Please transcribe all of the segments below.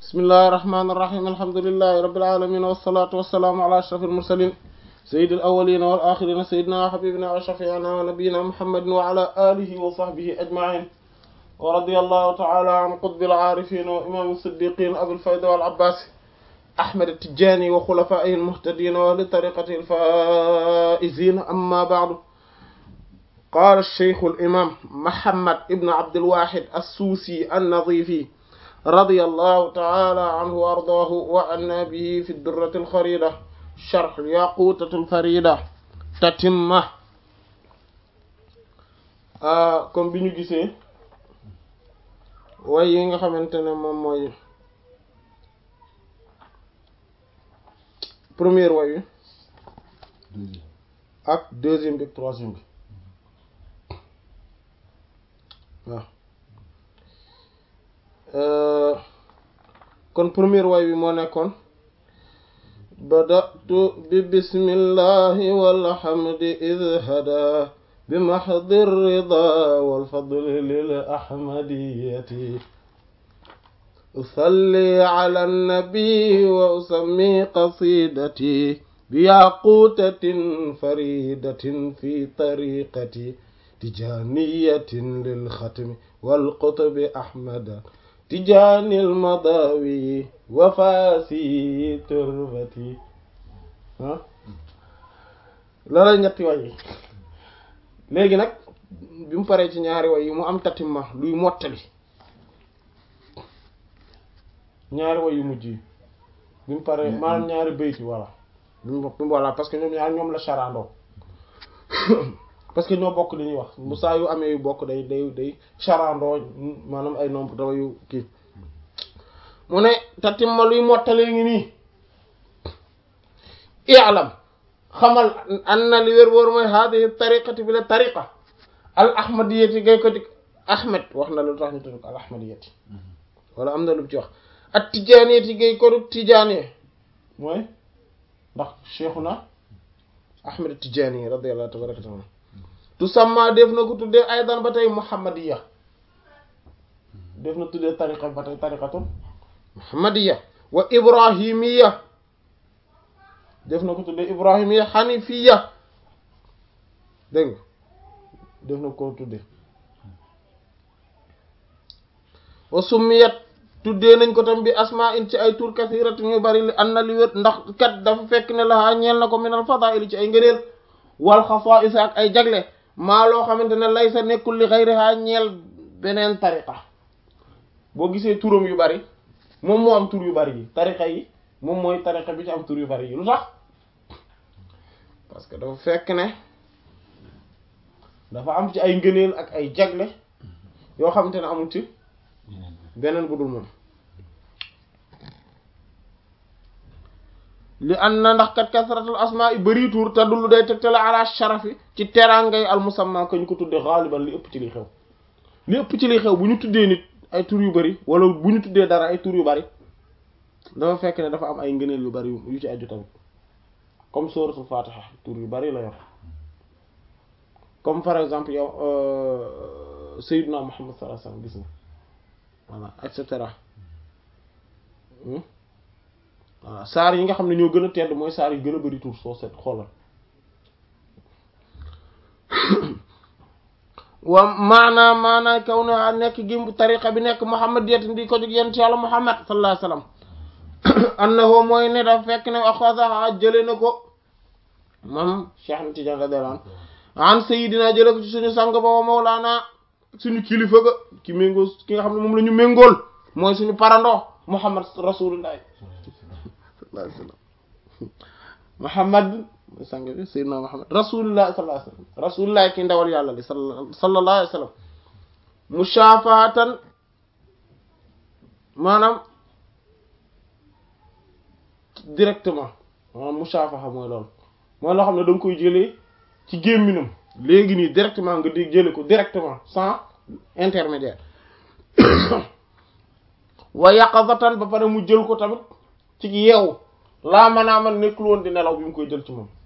bismillahi irrahmani irrahim alhamdulilahi rabilalamin wassalatu wassalaamu ala ashraf almursalin sayidi alawalina wal axirina sayidina wa xabibina wa shafiina wa nabiyina muhammadin wa ala alihi wa sahbihi ajmain wa radi allahu taala an qutbil aarifin wa imam siddiqin abil fayda wal abbas ahmad tijani wa xulafaihi almuhtadin wa li tariqati alfaizin amma baadu qaala alcheikhu alimam muhammad ibn abdilwahid assuusi annadifi رضي الله تعالى عنه وأرضاه وعنا به في الدرة الخريدة شرح الياقوتة الفريدة تتمة comme bi ñu gisee way yi nga xamante ne moom mooy première way wi ak deuxième bi ak troisième bi waaw kon première way bi moo nekkoon badatu bi bismillahi walhamdi id hada bi mahdi rida walfadli lil ahmadiyati usalli ala nabi wa usammi qasidati bi yaqutatin faridatin fi tariqati tijaniyatin lil xatmi wal qutbi ahmada tijaani almadawi wafaasi turbati ah loolay ñetti way yi léegi nag bi mu paree ci ñaari way yi mu am tatimma luy mottali ñaari way yu mujj yi bi mu paree maanaam ñaari bayti voilà bi mu voilà parce que ñoom ñaar ñoom la charandoo parce que ñoo bokk li ñuy wax bu saa yu amee yu bokk day day day charandoo maanaam ay nombre dawa yu kii mu ne tatimma luy mottalee ngi nii i'lam xamal an na li wér wóor mooy hadihi tariqati bi la tariqa al ahmadiyati gay ko dik ahmed wax na lu tax ñu tudd ko al ahmadiyati wala am na lu ci wax at tijaaniyati gay ko dik tijaaniye mooy ndax cheikhuna ahmed tijaani radiyallahu tabaraka taala tusamma def na ko tuddee aydan ba tey muhammadiya def na tuddee tariqa ba tey tariqatul muhammadiya wa ibrahimiya def na ko tuddee ibrahimiya hanifiya dégg nga def na ko tuddee wa summiyat tuddee nañ ko tam bi asma in ci ay tur kasirat ñu bari li an na li wét ndax kat dafa fekk ne la ñeel na ko minal fadaili ci ay ngëneel wal xasaa'is ak ay jagle maa loo xamante ne lay sa nekkul li xayriha ñeel beneen tariqa boo gisee turam yu bari moom moo am tur yu bari yi tariqa yi moom mooy tariqa bi ci am tur yu bari yi lu tax parce que dafa fekk ne dafa am ci ay ngëneel ak ay jagle yoo xamante ne amul ci beneen bu dul moom li an na ndax kat kasratul asmaa i bëri tuur te dullu day tegtale ala sharafi ci terangay al musamma ko ñu ko tudde xaaliban li ëpp ci li xew li ëpp ci li xew bu ñu tuddee nit ay tur yu bari wala bu ñu tuddee dara ay tur yu bari dafa fekk ne dafa am ay ngëneel yu bari yu ci aju tamit comme suratul fatiha tur yu bari la yor comme par exemple yow sayyidna muhammad sallallahu alayhi wasallam gis nga voilà et cetera voilà saar yi nga xam ne ñoo gën a tedd mooy saar yi gën a bari tur soo seet xoolal wa maanaa maanaa kaw na nekk gi tariqa bi nekk muhammad yet ndi ko jóg yent yàlla muhammad sallallahu alayhi wasallam annahu mooy ne dafa fekk ne axasaha jële na ko moom Cheikh na Tidiane radiyallahu anhu an sayidina jële ko ci suñu sang ba wa mawlaana suñu kilifa ga ki méngoo ki nga xam ne moom la ñu méngool mooy suñu parandoo muhammad rasulullah sallallahu alayhi wasallam muhammad sang bi sayyidina muhammad rasulullah sallallahu alayhi wasallam rasulullah ki ndawal yàlla li sallallahu alayhi wasallam mushafahatan maanaam directement maanaam mushafaha mooy loolu mooy loo xam ne da nga koy jëlee ci gémminam léegi nii directement nga di jële ko directement sans intermédiaire wa yaqazatan ba pare mu jël ko tamit ci yeewu laa manaa man nekkul woon di nelaw bi mu koy jël ci moom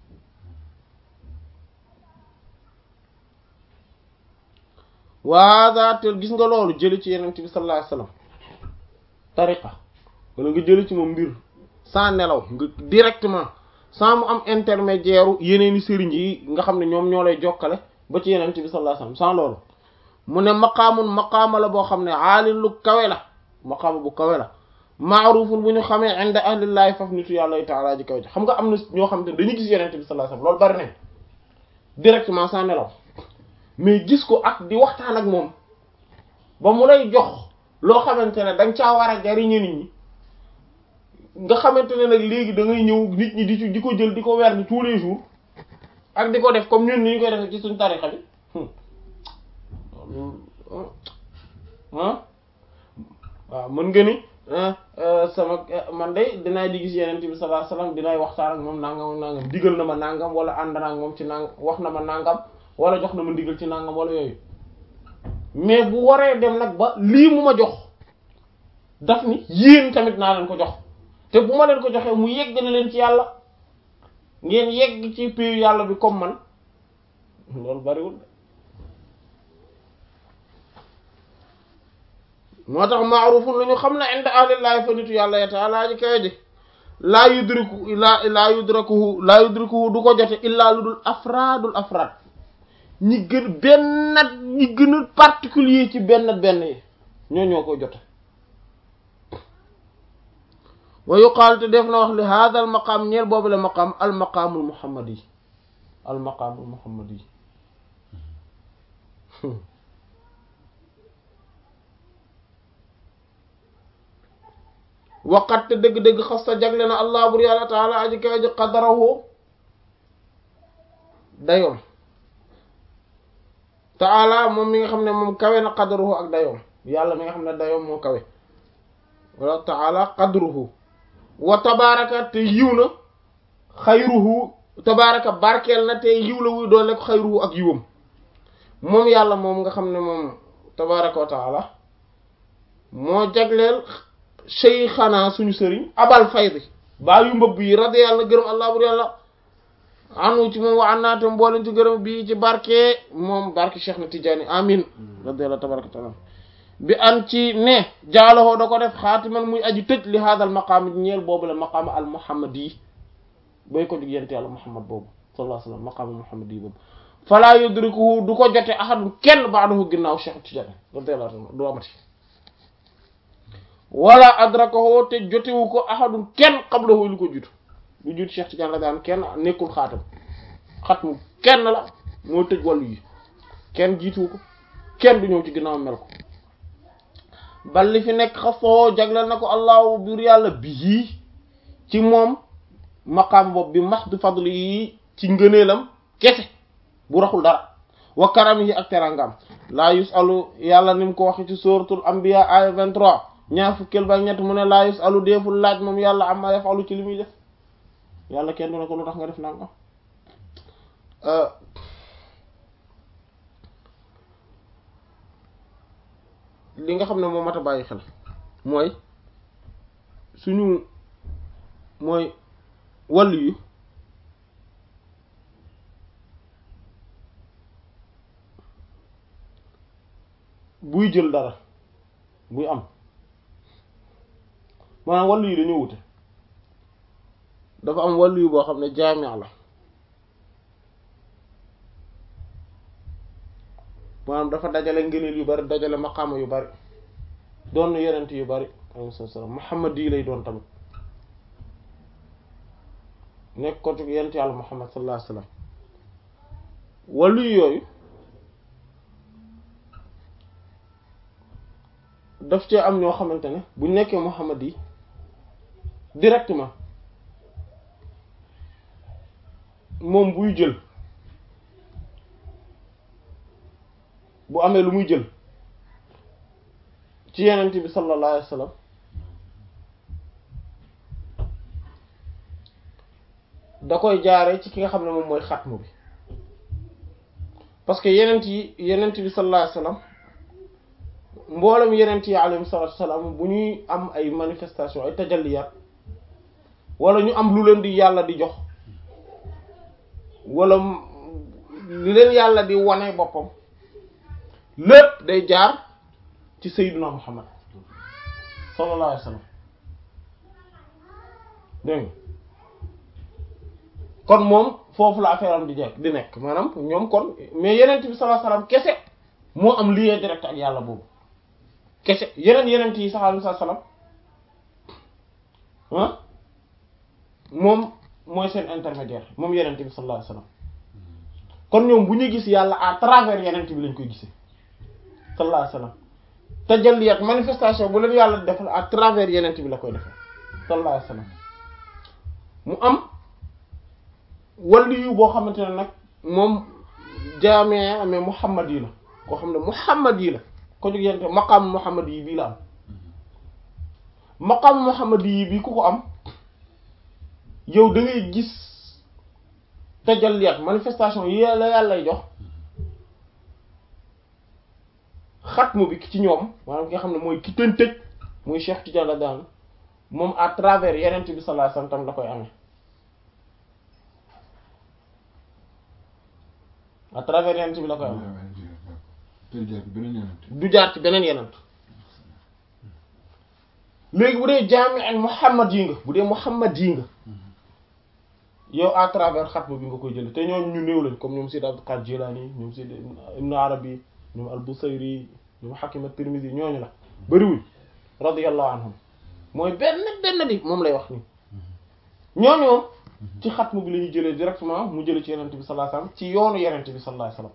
waada te gis nga loolu jëli ci yenent bi sallallahu alayhi wasallam tariqa wala nga jële ci moom mbir sans nelaw nga directement sans mu am intermédiaire yeneeni sëriñ yi nga xam ne ñoom ñoo lay jokkale ba ci yeneen bi sallallahu alayhi wasallam sans loolu mu ne maqaamun maqaama la boo xam ne aalin lu kawe la maqaama bu kawe la maarufun bu ñu xamee inda ahlillahi faf nitu yàlla taala ji kawe ji xam nga am na ñoo xam ne dañuy gis yeneen bi sallallahu alayhi wasallam loolu bari nañ directement sans nelaw mais gis ko ak di waxtaan ak moom ba mu lay jox loo xamante ne danga caa war a jariñe nit ñi nga xamante ne nag léegi da ngay ñëw nit ñi di ci di ko jël di ko weer di tous les jours ak di ko def comme ñun ni ñu koy defee ci suñ tarixa bi ah waaw mën nga ni sama man de dinaa di gis yeneen bi sallallahu alayhi wasallam dinaay waxtaan ak moom nangam nangam digal na ma nangam wala ànd na ak moom ci nangam wax na ma nangam wala jox na ma ndigal ci nangam wala yooyu mais bu waree dem nag ba lii mu ma jox daf ni yéen tamit naa leen ko jox te bu ma leen ko joxee mu yeggale leen ci yàlla ngeen yegg ci piyu yàlla bi comme man loolu bariwul moo tax maarufun lu ñu xam ne inda ahlillahi fa nitu yàlla ya taala ji kawe ji laa yudriku laa laa yudrakuhu laa yudrikuhu du ko jote illaa lu dul afraadul afraad ñi gën benn ñi gën a particulier ci benn benn yi ñoo ñoo koy jote wa yuqaal te def na wax li hada al maqaam ñeel boobu la maqaam al maqaamul muhammad yi al maqaamul muhammad yi waqat te dëgg-dëgg xas ta jagle na allah bur yàlla taala aji kawe ji qadarahu dayoom taala moom mi nga xam ne moom kawe na qadruhu ak dayoom yàlla mi nga xam ne dayoom moo kawe wala taala qadruhu wa tabaraka te yiw na xayruhu tabaraka barkeel na te yiw la wuy doole ko xayruhu ak yiwam moom yàlla moom nga xam ne moom tabaraka wa taala moo jagleel cheyxanaa suñu sëriñ abal faydi baa yu mbëbb yi radi yàlla gërëm allah bur yàlla anu ci moom wa an naate mbooleen ci gërëm bii ci barke moom barke cheikh na tijaani amin radi yàlla tabaraka taala bi an ci ne jaalowoo da ko def xaatiman muy aji tëj li haadal maqaam ñeel boobu la maqaama al muhammad yi bay ko jug yente yàlla muhammad boobu sallallahu alayhi wasallam maqaama muhammad yi boobu falaa yudrikuhu du ko jote ahadun kenn ba'dahu ginnaaw cheikh tijaani radi yàlla taala du amati wala adrakahu te jotewu ko ahadun kenn qablahu lu ko jiitu lu jiitu cheikh tijaani la daan kenn nekkul xaatam xatmu kenn la moo tëj wàllu yi kenn jiituwu ko kenn du ñëw ci ginnaaw mel ko bal li fi nekk xasoo jagleel na ko allahu biir yàlla bii ci moom maqaam bopp bi max du fadli yi ci ngëneelam kese bu raxul dara wa karam yi ak terangam laa yusalu yàlla ni mu ko waxe ci suratul anbiya aya 23 ñaar fukkeel ba ñett mu ne laa yusalu deeful laaj moom yàlla amma yafalu ci li muy def yàlla kenn du ne ko lu tax nga def nanga li nga xam ne moo mat a bàyyi xel mooy suñu mooy wàllu yi buy jël dara buy am maanaam wàllu yi dañoo wute dafa am wàllu yu boo xam ne jaamia la maanaam dafa dajale ngëneel yu bari dajale maqaama yu bari doon na yonent yu bari alayhi salaam Muhammad yi lay doon tamit nekk ko ci yonent yàlla Muhammad sallallahu alayhi wasallam wàllu yooyu daf cee am ñoo xamante ne bu nekkee Muhammad yi directement moom buy jël bu amee lu muy jël ci yenent bi sallallahu alayhi wa sallam da koy jaare ci ki nga xam ne moom mooy xatmu bi parce que yenent yi yenent bi sallallahu alayhi wa sallam mboolem yenent yi alayhi salatu wasalaam bu ñuy am ay manifestation ay tajalliyaat wala ñu am lu leen di yàlla di jox wala li leen yàlla di wane boppam lépp day jaar ci sayyiduna muhammad sallallahu alayhi wasallam dégg nga kon moom foofu la affaire am di jekk di nekk maanaam ñoom kon mais yenent bi sallallahu alayhi wasallam kese moo am lien direct ak yàlla boobu kese yeneen yenent yi sallallahu alayhi wasallam ah moom mooy seen intermédiaire moom yenent bi sallallahu alayhi wasallam kon ñoom bu ñu gis yàlla à travers yenent bi lañ koy gisee sallallahu alayhi wasallam tajalliyat manifestation bu leen yàlla defal à travers yenent bi la koy defee sallallahu alayhi wasallam mu am waliyu boo xamante ne nag moom jaamee mais muhammad yi la koo xam ne muhammad yi la ko jóg yente maqaam muhammad yi bii la am maqaam muhammad yi bii ku ko am yow da ngay gis tajalliyat manifestation yi la yàlla lay jox xatmu bi ci ñoom maanaam ki nga xam ne mooy ki tën tëj muy Cheikh Tidiane la daan moom à travers yenent bi sallallahu alayhi wasallam tam la koy amee à travers yenent bi la koy amee du jaar ci beneen yenent léegi bu dee jaami ak Muhammad yi nga bu dee Muhammad yi nga yow à travers xatmu bi nga koy jële te ñoom ñu néew lañ comme ñoom Sayyid Abdul Qadir Jilani ñoom Sayyid Ibn Arabi ñoom al-Busayri ñoom Hakim at-Tirmidhi ñooñu la bëriwuñ radiyallahu anhum mooy benn benn di moom lay wax nii ñooñu moom ci xatmu bi la ñuy jëlee directement mu jëlee ci yenent bi sallallahu alayhi wasallam ci yoonu yenent bi sallallahu alayhi wasallam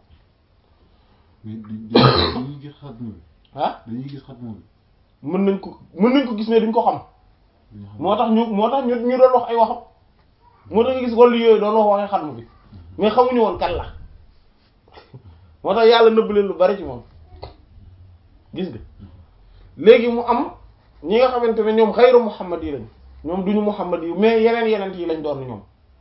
mais dañuy gis xatmu bi. ah dañuy gis xatmu bi. mën nañ ko mën nañ ko gis ne duñ ko xam dañuy xam moo tax ñu moo tax ñu ñu doon wax ay waxam moo tax nga gis wàllu yooyu doon wax waxee xatmu bi mais xamuñu woon kan la moo tax yàlla nëbb leen lu bari ci moom gis nga léegi mu am ñi nga xamante ne ñoom xayru muhammad yi lañ ñoom duñu muhammad yi mais yeneen yeneen yi lañ doon ñoom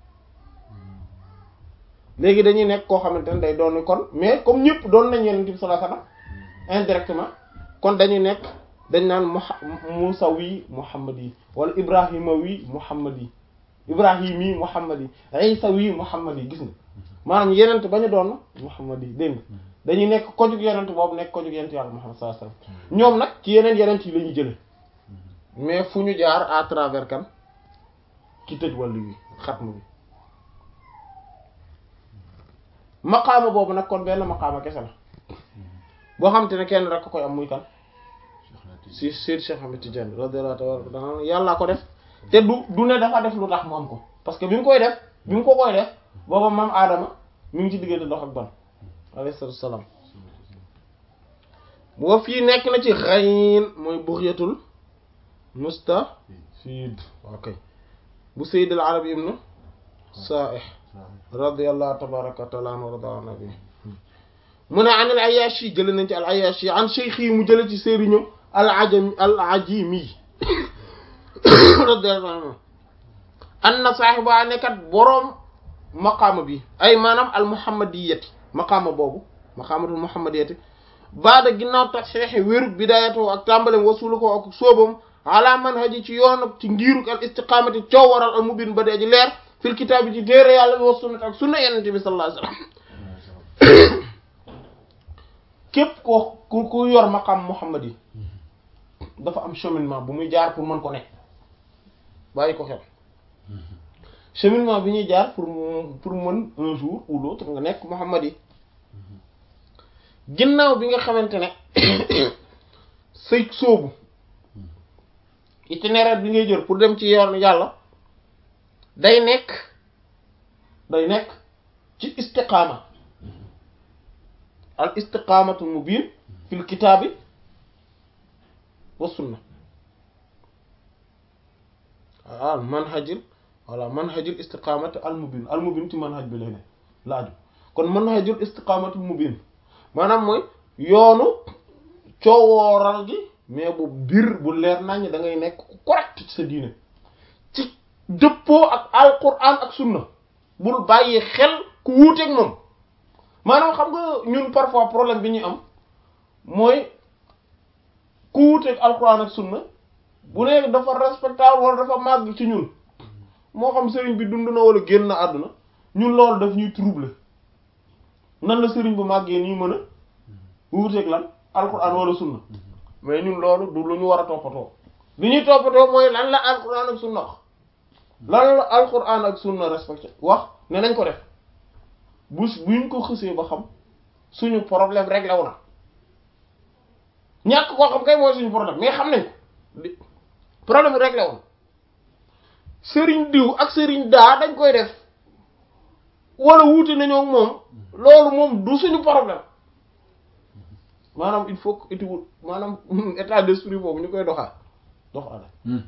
léegi dañuy nekk koo xamante ne day doon kon mais comme ñëpp doon nañ yeneen bi sallallahu alayhi wasallam indirectement kon dañuy nekk dañ naan muha musawi muhammad yi wala ibrahimawi muhammad yi ibrahimi muhammad yi isawi muhammad yi gis nga maanaam yenent bañu doon muhammad yi dégg nga dañuy nekk ko jug yenent boobu nekk ko jug yenent yàlla muhammad sallallahu alayhi wasallam ñoom nag ci yeneen yenent yi la ñuy jële mais fu ñu jaar à travers kan ki tëj wàllu wi xatmu bi maqaama boobu nag kon benn maqaama kese la boo xam te ne kenn rek ko koy am muy kan si Seyd Cheikh Ahmed Tidiane radiyallahu ta'ala anhu yàlla ko def te du du ne dafa def lu tax mu am ko parce que bi mu koy def bi mu ko koy def booba maam Adama mi ngi ci diggante dox ak ban alayhi salaatu salaam boo fii nekk na ci xayin mooy bughyatul mustafid ok bu Sayyid al-Arabi ibn Sa'ih radiyallahu tabaraka wa ta'ala anhu wa rada an nabi mu ne an al Ayyashi jële nañ ci al Ayyashi an cheikh yi mu jële ci sëriñam al ajami al ajimi radiyallahu anhu anna saahiba nekkat boroom maqaama bi ay maanaam al muhammadiyati maqaama boobu maqaamatul muhammadiyati baada ginnaaw tax xeexe wéru bidayatoo ak tàmbalem wasulu ko ak sóobam ala manhaji ci yoon ci ngiiruk al istiqamati coow waral al mubin ba dee ji leer fil kitaab bi ci téere yàlla bi wa sunnat ak sunna yenente bi sallallahu alayhi wasallam képp ko ku ku yor maqaam muhammad yi dafa am cheminement bu muy jaar pour mën ko nekk bàyyi ko xel cheminement bi ñuy jaar pour pour mën un jour ou l'autre nga nekk muhammad yi ginnaaw bi nga xamante ne say sóobu itinéraire bi ngay jël pour dem ci yoon yàlla day nekk day nekk ci istiqaama al istiqaamatu mubin fil kitaabi wa sunna al manhajil voilà manhajil istiqaamati al mubin al mubin ci manhaj bi lay ne laaju kon manhajul istiqaamati mubin maanaam mooy yoonu coowooral gi mais bu biir bu leer nañ da ngay nekk ku correct ci sa diine ci dëppoo ak alquran ak sunna bul bàyyi xel ku wuuteeg moom maanaam xam nga ñun parfois problème bi ñuy am mooy ku wuuteeg alquran ak sunna bu nekk dafa respectable wala dafa màgg ci ñun moo xam sëriñ bi dund na wala génn na àdduna ñun loolu daf ñuy troubler nan la sëriñ bu màggee nii mën a wuuteeg lan alquran wala sunna mais ñun loolu du lu ñu war a toppatoo li ñuy toppatoo mooy lan la alquran ak sunna wax lan la alquran ak sunna respecté wax ne nañ ko def bu buñ ko xësee ba xam suñu problème réglé wu na ñàkk koo xam kay mooy suñu problème mais xam nañ ko problème réglé wu na sëriñ diw ak sëriñ daa dañ koy def wala wuute nañoo moom loolu moom du suñu problème maanaam il faut que étude maanaam état d'esprit boobu ñu koy doxal doxal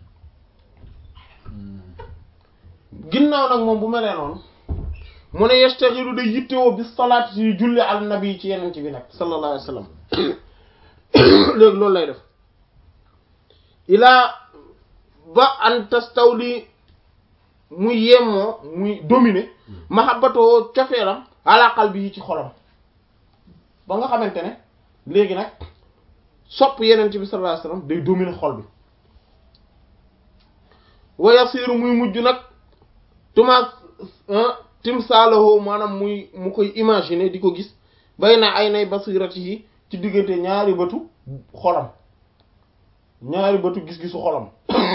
ginnaaw nag moom bu melee noonu mu ne yastaxilu day yittewoo bi salaat yi julli al nabi ci yeneen ci bi nag sallallahu alayhi wa sallam léegi loolu lay def ilaa ba an tastawli muy yemoo muy dominer mahabbatoo cofeelam ala qalbi ci xolam ba nga xamante ne léegi nag sopp yeneen bi sallallahu alayhi wasallam day dominer xol bi wa yasiru muy mujj nag tuma timsaalahu maanaam muy mu koy imaginer di ko gis bay na ay nay basirati yi ci diggante ñaari bëtu xolam ñaari bëtu gis-gisu xolam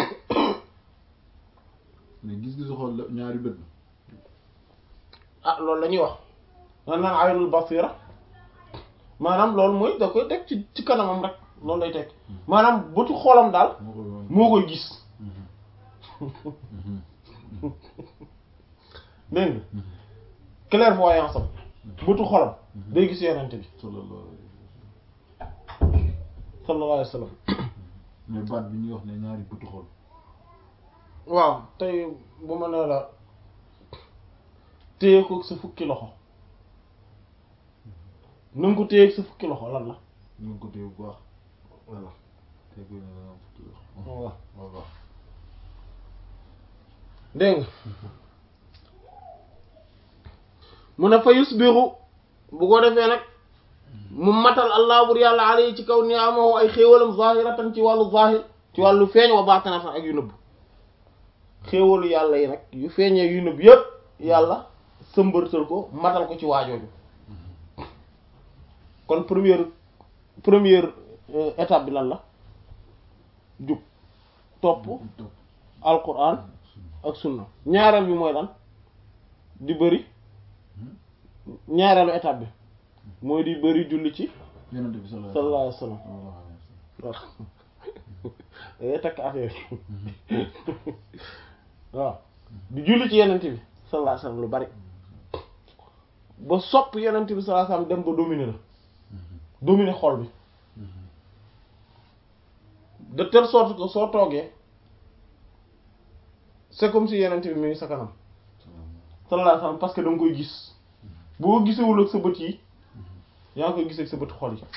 mais gis-gisu xol la ñaari bët la. ah loolu la ñuy wax man naan aynul basira maanaam loolu mooy da koy teg ci ci kanamam rek loolu lay teg maanaam bëtu xolam daal moo koy wane. moo koy gis dégg nga clairvoyance am bëtu xolam day gis yenente bi sallallahu alayhi sallallahu alayhi wa sallam mais baat bi ñuy wax ne ñaari bëtu xol. waaw tey bu ma nee la téye ko sa fukki loxo na nga ko téye ak sa fukki loxo lan la ñu ngi ko téye bu baax. voilà tey ko ne da nga am fukki wax. waaw waaw waaw. dégg nga mu ne fa yusbiru bu ko defee nag mu matal allah bur yàlla alayhi ci kaw ni'amahu ay xéewalam zahiratan ci wàllu zahir ci wàllu feeñ wa baatinatan ak yu nëbb xéewalu yàlla yi nag yu feeñee yu nëbb yépp yàlla sëmbërtal ko matal ko ci waajooju kon première première euh, étape bi lan la jub topp topp. alquran ak sunna ñaareel bi mooy lan di bëri ñaareelu étape bi mooy di bëri julli ci yonent bi sallallahu sallallahu alayhi wa sallam sallallahu alayhi wa waaw dangay takk affaire yi waaw di julli ci yenent bi sallallahu alayhi wa sallam lu bari ba sopp yenent bi sallallahu alayhi wa sallam dem ba dominer la dominer xol bi de telle sorte que soo toogee c'est comme si yenent bi mi ngi sa kanam sallallahu alayhi wa sallam parce que da nga koy gis boo gisewul ak sa bët yi yaa ngi koy gis ak sa bët xol yi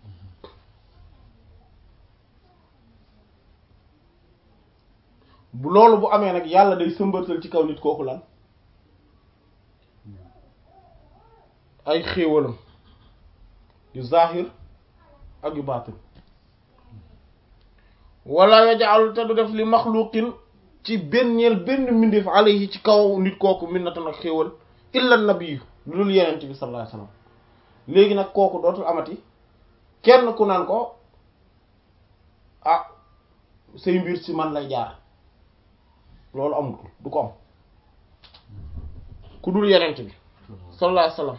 bu loolu bu amee nag yàlla day sëmbatal ci kaw nit kooku lan ay xéewalam yu zahir ak yu baatin wala yaj'al te du def li maxluqin ci benn benn mbindeef alayhi ci kaw nit kooku minnatan ak xéewal illa nabiyu lu dul yenent bi sallallahu alayhi wasallam léegi nag kooku dootul amati kenn ku naan ko ah say mbir ci man lay jaar loolu amul du ko am ku dul yenent bi sallallahu alayhi wasallam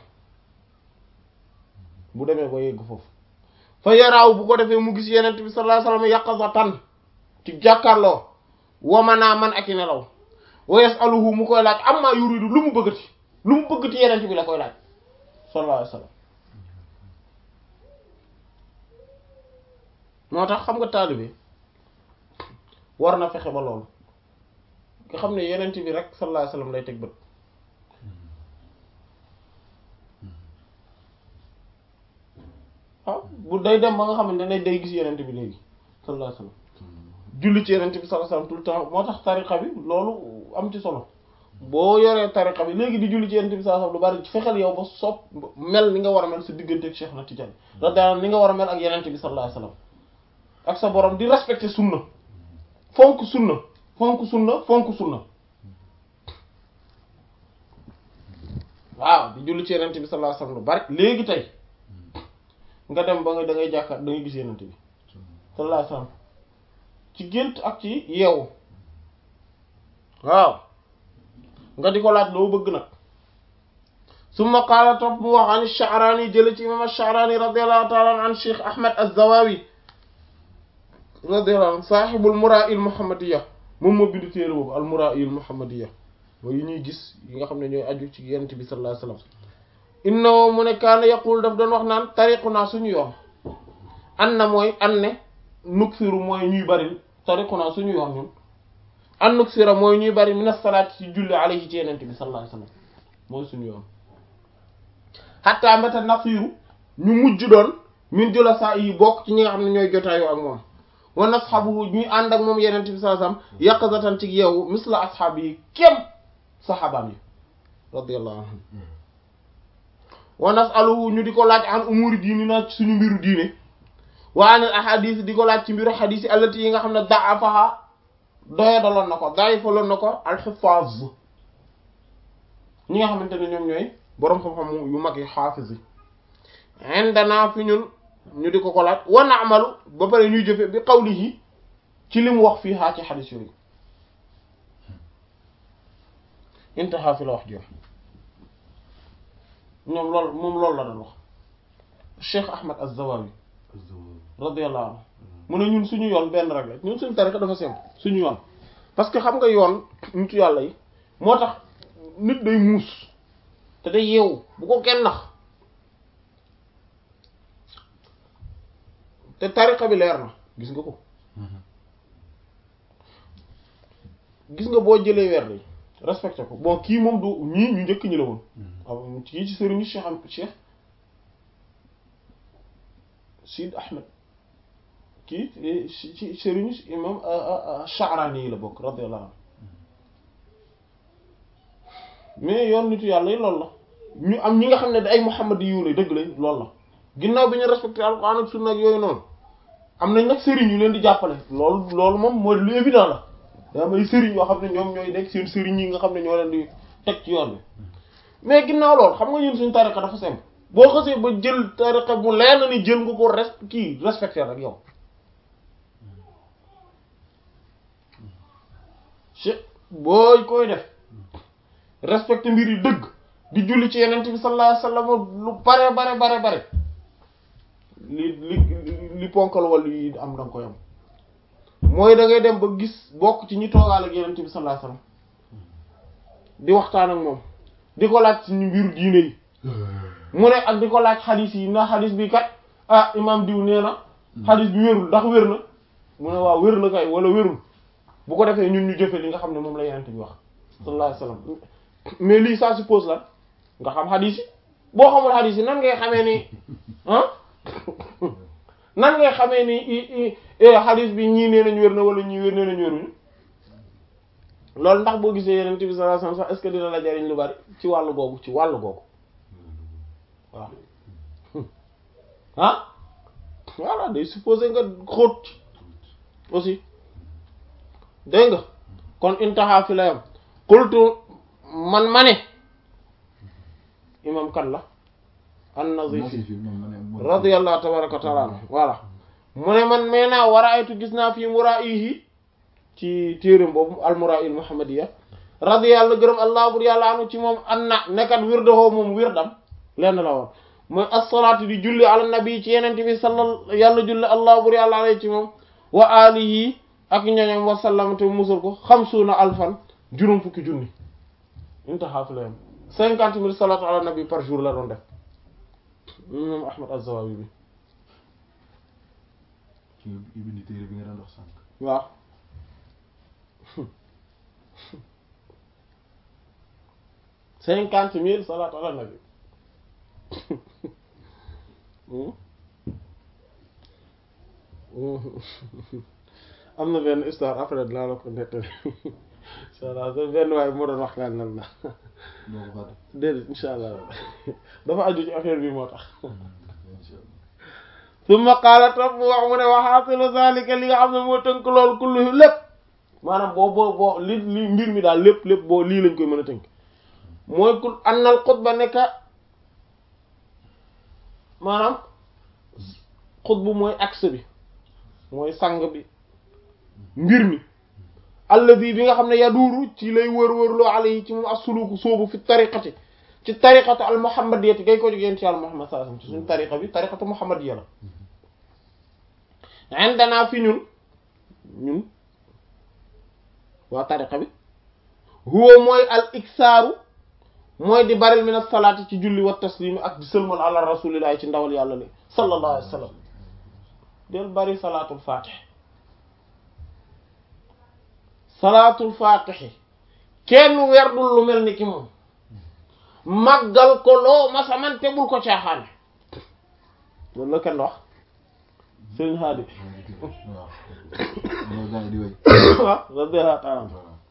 bu demee ba yegg foofu fa yaraaw bu ko defee mu gis yenent bi sallallahu alayhi wasallam yaqazatan ci jàkkaarloo wamanaa man ak i nelaw wa yasaluhu mu koy laaj amma yuridu lu mu bëggati lu mu bëggati yenent bi la koy laaj sallallahu alayhi wasallam moo tax xam nga taalibe war na fexe ba loolu nga xam ne yenent bi rek sallallahu alayhi wasallam lay teg bët waaw bu day dem ba nga xamante ne day gis yenent bi léegi sallallahu alayhi wasallam julli ci yenent bi sallallahu alayhi wasallam tout le temps moo tax tariqa bi loolu am ci solo boo yoree tariqa bi léegi di julli ci yenent bi sallallahu alayhi wasallam lu bari fexeel yow ba sopp mel ni nga war a mel sa diggante ak Cheikh na Tidiane la daan ni nga war a mel ak yenent bi sallallahu alayhi wasallam ak sa borom di respecter sunna fonk sunna fonk sunna fonk sunna waaw di julli ci yenent bi sallallahu alayhi wasallam lu bari léegi tey nga dem ba nga da ngay jàkkaar da ngay gis yenent bi sallallahu alayhi wasallam ci gént ak ci yeewu waaw nga di ko laaj loo bëgg nag summa qaala topp mu wax an Sha'rani jële ci imam Sha'rani radiyallahu ta'ala an Cheikh Ahmed Az-Zawawi radiyallahu anhu sahibul Mura'i al-Muhammadiyya moom moo bind téere boobu al-Mura'i al-Muhammadiyya mooy yi ñuy gis yi nga xam ne ñooy aju ci yonent bi sallallahu alayhi wasallam innahu mu ne kaana yaqul daf doon wax naan tariquna suñu yoon an na mooy an ne nuksiru mooy ñuy bari tariquna suñu yoon ñun an nuksira mooy ñuy bari min as-salaati ci julli alayhi ci yonent bi sallallahu alayhi wasallam mooy suñu yoon xatta mbéta nasiru ñu mujj doon min jula saa yi bokk ci ñi nga xam ne ñooy jotaayoo ak moom wa nasxabuhu ñuy ànd ak moom yenente bi sallallahu alayhi wasallam yaqazatan ci yeewu misla asxaab yi kem saxaabaam yi radiyallahu anhum wa nasaluhu ñu di ko laaj an umuri diini na suñu mbiru diine wa anil ahadis di ko laaj ci mbiru xadis yi allati yi nga xam ne da'afaha doya daloon na ko da'ifaloon na ko alxifaaz ñi nga xamante ne ñoom ñooy boroom xam-xam yu mag yi xaafis yi indana fi ñun ñu di ko ko laaj wa na'malu ba pare ñuy jëfe bi qawlihi ci li mu wax fii haa ci xadis yooyu intaha fi la wax jox ñoom lool moom loolu la doon wax Cheikh Ahmed Az-Zawawi radiyallahu anhu mu ne ñun suñu yoon benn rek la ñun suñu tariqa dafa simple suñu yoon parce que xam nga yoon nitu yàlla yi moo tax nit day muus te day yeewu bu ko kenn nax te tariqa bi leer na gis nga ko gis nga boo jëlee weer yi respecté ko bon kii moom du ñii ñu njëkk ñi la woon waaw kii ci sëriñu Cheikh am Cheikh Sid Ahmed kii ci sëriñu imam Sha'rani yi la bokk radiyallahu anhu mais yoon nitu yàlla yi loolu la ñu am ñi nga xam ne da ay Muhammad yu la dëgg lañ loolu la ginnaaw bi ñu respecté alquran ak sunna ak yooyu noonu am nañ nag sëriñ yu leen di jàppale loolu loolu moom mooy lu évident la daa am ay sëriñ yoo xam ne ñoom ñooy nekk seen sëriñ yi nga xam ne ñoo leen di teg ci yoon bi mais ginnaaw loolu xam nga ñun suñu tariqa dafa simple boo xasee ba jël tariqa bu leer na ni jël nga ko res kii respecté rek yow booy koy def respecté mbir yi dëgg di julli ci yenent bi sallallahu alayhi wasallam lu bare bare bare bare li li li ponkal wàllu yi am danga koy am mooy da ngay dem ba gis bokk ci ñi toogaal ak yenent bi sallallahu alayhi wasallam di waxtaan ak moom di ko laaj ci mbiru diine yi mu ne ak di ko laaj xadis yi na xadis bi kat ah imam diw nee na xadis bi wérul ndax wér na mu ne waaw wér na kay wala wérul bu ko defee ñun ñu jëfe li nga xam ne moom la yenent bi wax sallallahu alayhi wasallam mais lii ça suppose la nga xam xadis yi boo xamul xadis yi nan ngay xamee ni ah nan ngay xamee ni xadis bi ñii nee nañ wér na wala ñii wér nee nañ wéruñu loolu ndax boo gisee yeneen bi sallallahu alayhi wasallam sax est-ce que dina la jariñ lu bari ci wàllu googu ci wàllu googu waaw ah voilà day supposé nga xóot aussi dégg nga kon intaha fi la yam qultu man ma ne imam kan la an-Nazifi radiyallahu tabaraka wa taala anhu voilà mu ne man mee naa war a aytu gis naa fii muraa'ihi ci téeram boobu al-Muraa'il Muhammadiyya radiyallahu gërëm allah bur yàlla anu ci moom an na nekkat wirdahoo moom wirdam lenn la woon mooy as-salaatu di julli ala nabi ci yenente bi salla yàlla julli allah bur yàlla alay ci moom wa alihi ak ñoñom wa sallam te musul ko xamsuuna alfan juróom fukki junni intaha fi la yam cinquante mille salaatu ala nabi par jour la doon def moom Ahmad Az-Zawawi bi ci ibni téere bi nga doon dox sànq waaw cinquante mille salaatu ala nabi am na benn histoire après dinaa la ko nettali incha allah benn waaye moo doon wax naan nan la doo ko fàtte déedéet incha allah dafa aju ci affaire bi moo tax summa qaala topp mu wax mu ne waxaasilu zalika li nga xam ne moo tënk loolu kullu lépp maanaam boo boo boo li li mbir mi daal lépp lépp boo lii lañ koy mën a tënk mooy kul annal xutba nekka maanaam xutbu mooy axe bi mooy sang bi mbir mi alladi bi nga xam ne yaduuru ci lay wër-wërloo alayhi ci moom as-suluku soobu fi tariqati ci tariqatu al muhammadiyati gay ko jógeen ci yàlla muhammad sallallahu alayhi wasallam ci suñu tariqa bi tariqatu muhammadiya la indana fi ñun ñun waa tariqa bi huwa mooy al iksaaru mooy di baril min as-salaati ci julli wa taslimi ak di sëlmal ala rasulillahi ci ndawal yàlla li sallallahu alayhi wasallam del bari salaatul fatih salaatul fatih kenn werdul lu mel ni ki moom màggal ko loo masamante bul ko caaxaane loolu la kenn wax sëriñ Haadi waaw loolu gars yi di wéy waaw radiyallahu ta'ala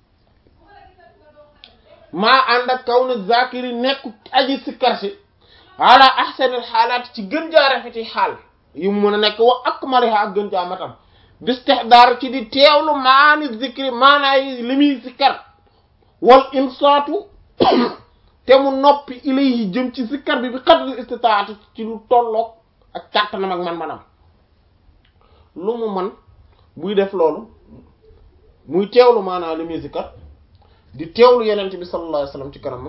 maa ànd ak kaw na zakiri nekk aji sikkar si ala ahsanil xaalaat ci gën jaa rafeti xaal yu mu mën a nekk wa akmaliha ak gën jaa matam bistihdaar ci di teewlu maani zikri maanaa yi li muy sikkar wal insaatu te mu noppi ilayhi jëm ci sikkar bi bi qadri istitaati ci lu tolloog ak kàttanam ak man-manam lu mu man buy def loolu muy teewlu maanaa li muy sikkar di teewlu yenent bi sallallahu alayhi wasallam ci kanamam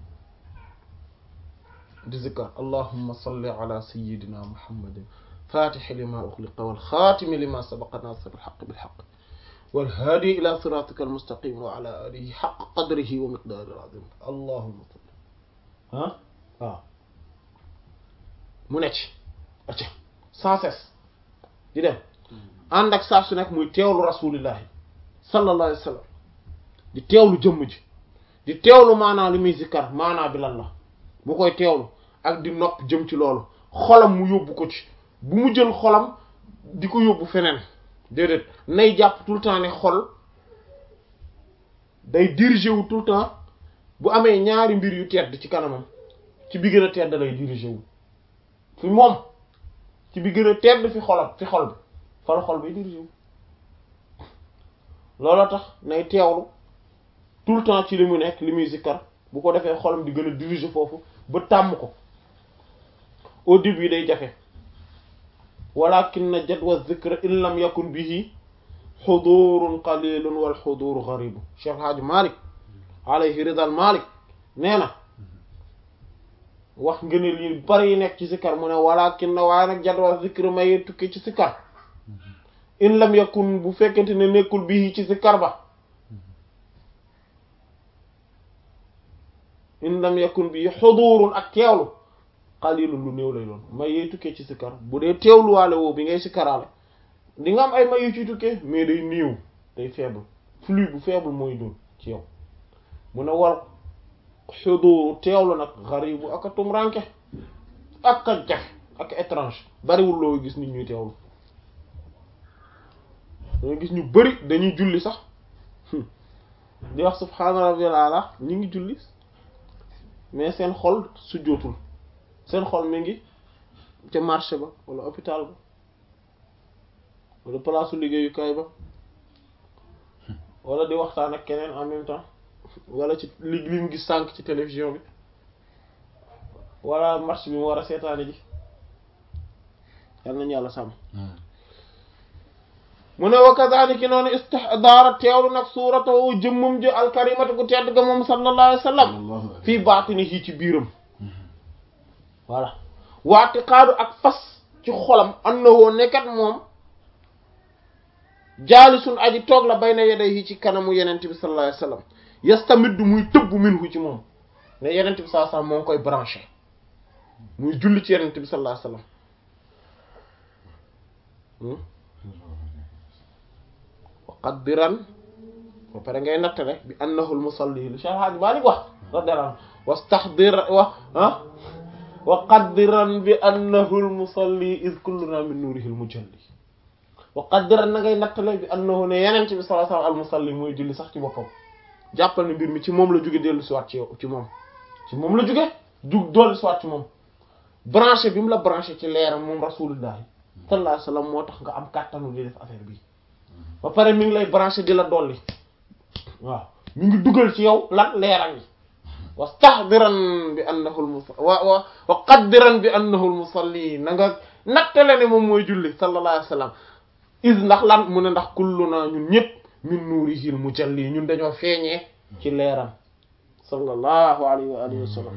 di zikkar allahumma salli ala sayyidina muhammadin fatixi lima uxliqa walxaatimi lima sabaqa nasir alxaq bilxaq walhaadi ila siratika almustaqim wa ala alihi xaq qadrihi wa miqdaari alazim allahumma salli ah waaw mu necc acca sans cesse di dem ànd ak saa su nekk muy teewlu rasulillahi sallallahu alayhi wa sallam di teewlu jëmm ji di teewlu maanaa li muy zikkar maanaa bi lan la bu koy teewlu ak di nopp jëm ci loolu xolam mu yóbbu ko ci bu mu jël xolam di ko yóbbu feneen déedéet nay jàpp tout le temps ne xol day diriger wu tout le temps bu amee ñaari mbir yu tedd ci kanamam ci bi gën a tedd lay diriger wu fi moom ci bi gën a tedd fi xolam fi xol bi fa la xol bay diriger wu looloo tax nay teewlu tout le temps ci li mu nekk li muy zikkar bu ko defee xolam di gën a diriger foofu ba tàmm ko au début day jafe walakin na jadwa zikra in lam yakun bihi xudurun qalilun wal xuduru garibu Cheikh Hadj Malick alayhi ridal Malick nee na wax ngeen li bari yi nekk ci sikkar mu ne walakin na waaye nag jadwa zikra may tukki ci sikkar in lam yakun bu fekkente ne nekkul bihi ci sikkar ba in lam yakun bi xudurun ak teewlu qalilun lu néew lay doon may yey tukkee ci sikkar bu dee teewluwaale woo bi ngay sikkaraale di nga am ay may yu ci tukkee mais day néew day faible flux bu faible mooy doon ci yow mu ne war xuduru teewlu nag garibu ak a tumranke ak a jafe ak étrange bariwul loo gis nit ñuy teewlu dañuy gis ñu bari dañuy julli sax di wax subhaana rabbiyal ala ñu ngi julli mais seen xol su jootul seen xol mi ngi ca marché ba wala hôpital ba wala palaasu liggéeyukaay ba wala di waxtaan ak keneen en même temps wala ci li li mu gis sànq ci télévision bi wala match bi mu war a seetaane ji yal nañu yàlla sàmm mu ne wa kadhalika noonu istihdaara teewlu nag suuratahu jëmmum ji alkarimatu gu tedd ga moom sallallahu alayhi wa sallam fii baatinihi ci biiram voilà waatiqaadu ak fas ci xolam annahu nekkat moom jaalisun aji toog la bayna yadayhi ci kanamu yenent bi sallallahu alayhi wa sallam yastamiddu muy tëbb minhu ci moom ne yenent bi sallallahu alayhi wa sallam moo ngi koy branché muy julli ci yenent bi sallallahu alayhi wa sallam qaddiran ba pare ngay nattale bi annahu al-musalli li Cheikh Hadj Malick wax radiyallahu anhu wastahdir wa ah wa qaddiran bi annahu al-musalli iz kulluna min nurihi al-mujalli wa qaddiran na ngay nattale bi annahu ne yeneen bi sallallahu alayhi wasallam al-musalli mooy julli sax ci boppam jàppal ne mbir mi ci moom la jóge dellu si waat ci yow ci moom ci moom la jóge jug dellu si waat ci moom branché bi mu la branché ci leeram moom rasulullah sallallahu alayhi wasallam moo tax nga am kàttanu di def affaire bi ba pare mi ngi lay branché di la dolli waaw mi ngi dugal ci yow lan leeram yi wastahdiran bi annahu al-musalli wa wa wa qaddiran bi annahu al-musalli na nga nattale ne moom mooy julli sallallahu alayhi wa sallam is ndax lan mu ne ndax kulluna ñun ñëpp min nuurihil mujalli ñun dañoo feeñee ci leeram sallallahu alayhi wa alihi wa sallam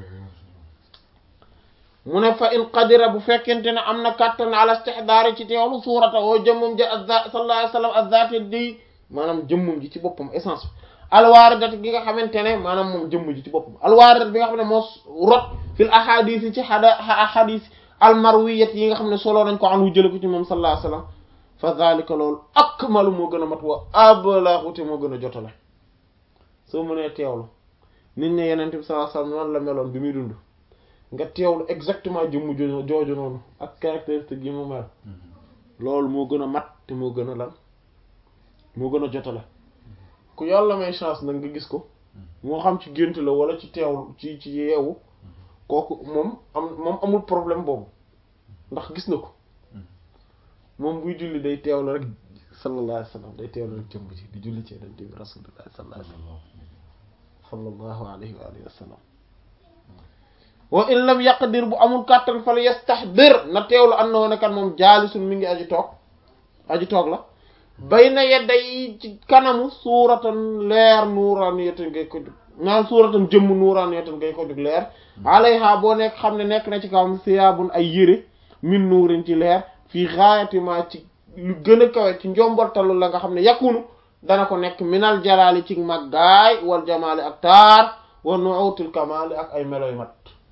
mu ne fa in qadira bu fekkente ne am na kàttan ala istihdaari ci teewlu suurata woo jëmmum ji azza sallallahu alayhi wa sallam azzaati di maanaam jëmmum ji ci boppam essence bi alwaaridat gi nga xamante ne maanaam moom jëmm ji ci boppam alwaaridat bi nga xam ne moo rot fil ahadis yi ci xada ahadis almarwiyat yi nga xam ne soloo nañ ko anhu jële ko ci moom sallallahu alayhi wa sallam fa zalika loolu akmalu moo gën a mat wa ablahu te moo gën a jotale soo mënee teewlu nit ne yeneen bi sallallahu alayhi wa sallam noonu la meloon bi muy dund nga teewlu exactement jëmm jooju noonu ak caractéristique yi mu mel loolu moo gën a mat te moo gën a lan moo gën a jotale ku yàlla may chance nag nga gis ko moo xam ci gént la wala ci teewlu ci ci yeewu kooku moom am moom amul problème boobu ndax gis na ko moom buy julli day teewlu rek sallallahu alayhi wa sallam day teewlu rek jëmm ji di julli ci yonent bi rasulullah sallallahu alayhi wa sallam sallallahu alayhi wa alihi wa sallam wa in lam yaqdir bu amul kàttan fal yastahdir na teewlu annahu ne kan moom jaalisun mi ngi aji toog aji toog la bayna yedday ci kanamu suuratan leer nuuraaniyatan ngay ko jug naan suuratan jëmm nuuraaniyatan ngay ko jug leer alayha boo nekk xam ne nekk na ci kawam siyaabun ay yére min nuurin ci leer fii gaayati ma ci lu gën a kawe ci njombortalu la nga xam ne yakunu dana ko nekk minal jalaali ci maggaay wal jamaali ak taar wa nuutil kamaali ak ay meloy mat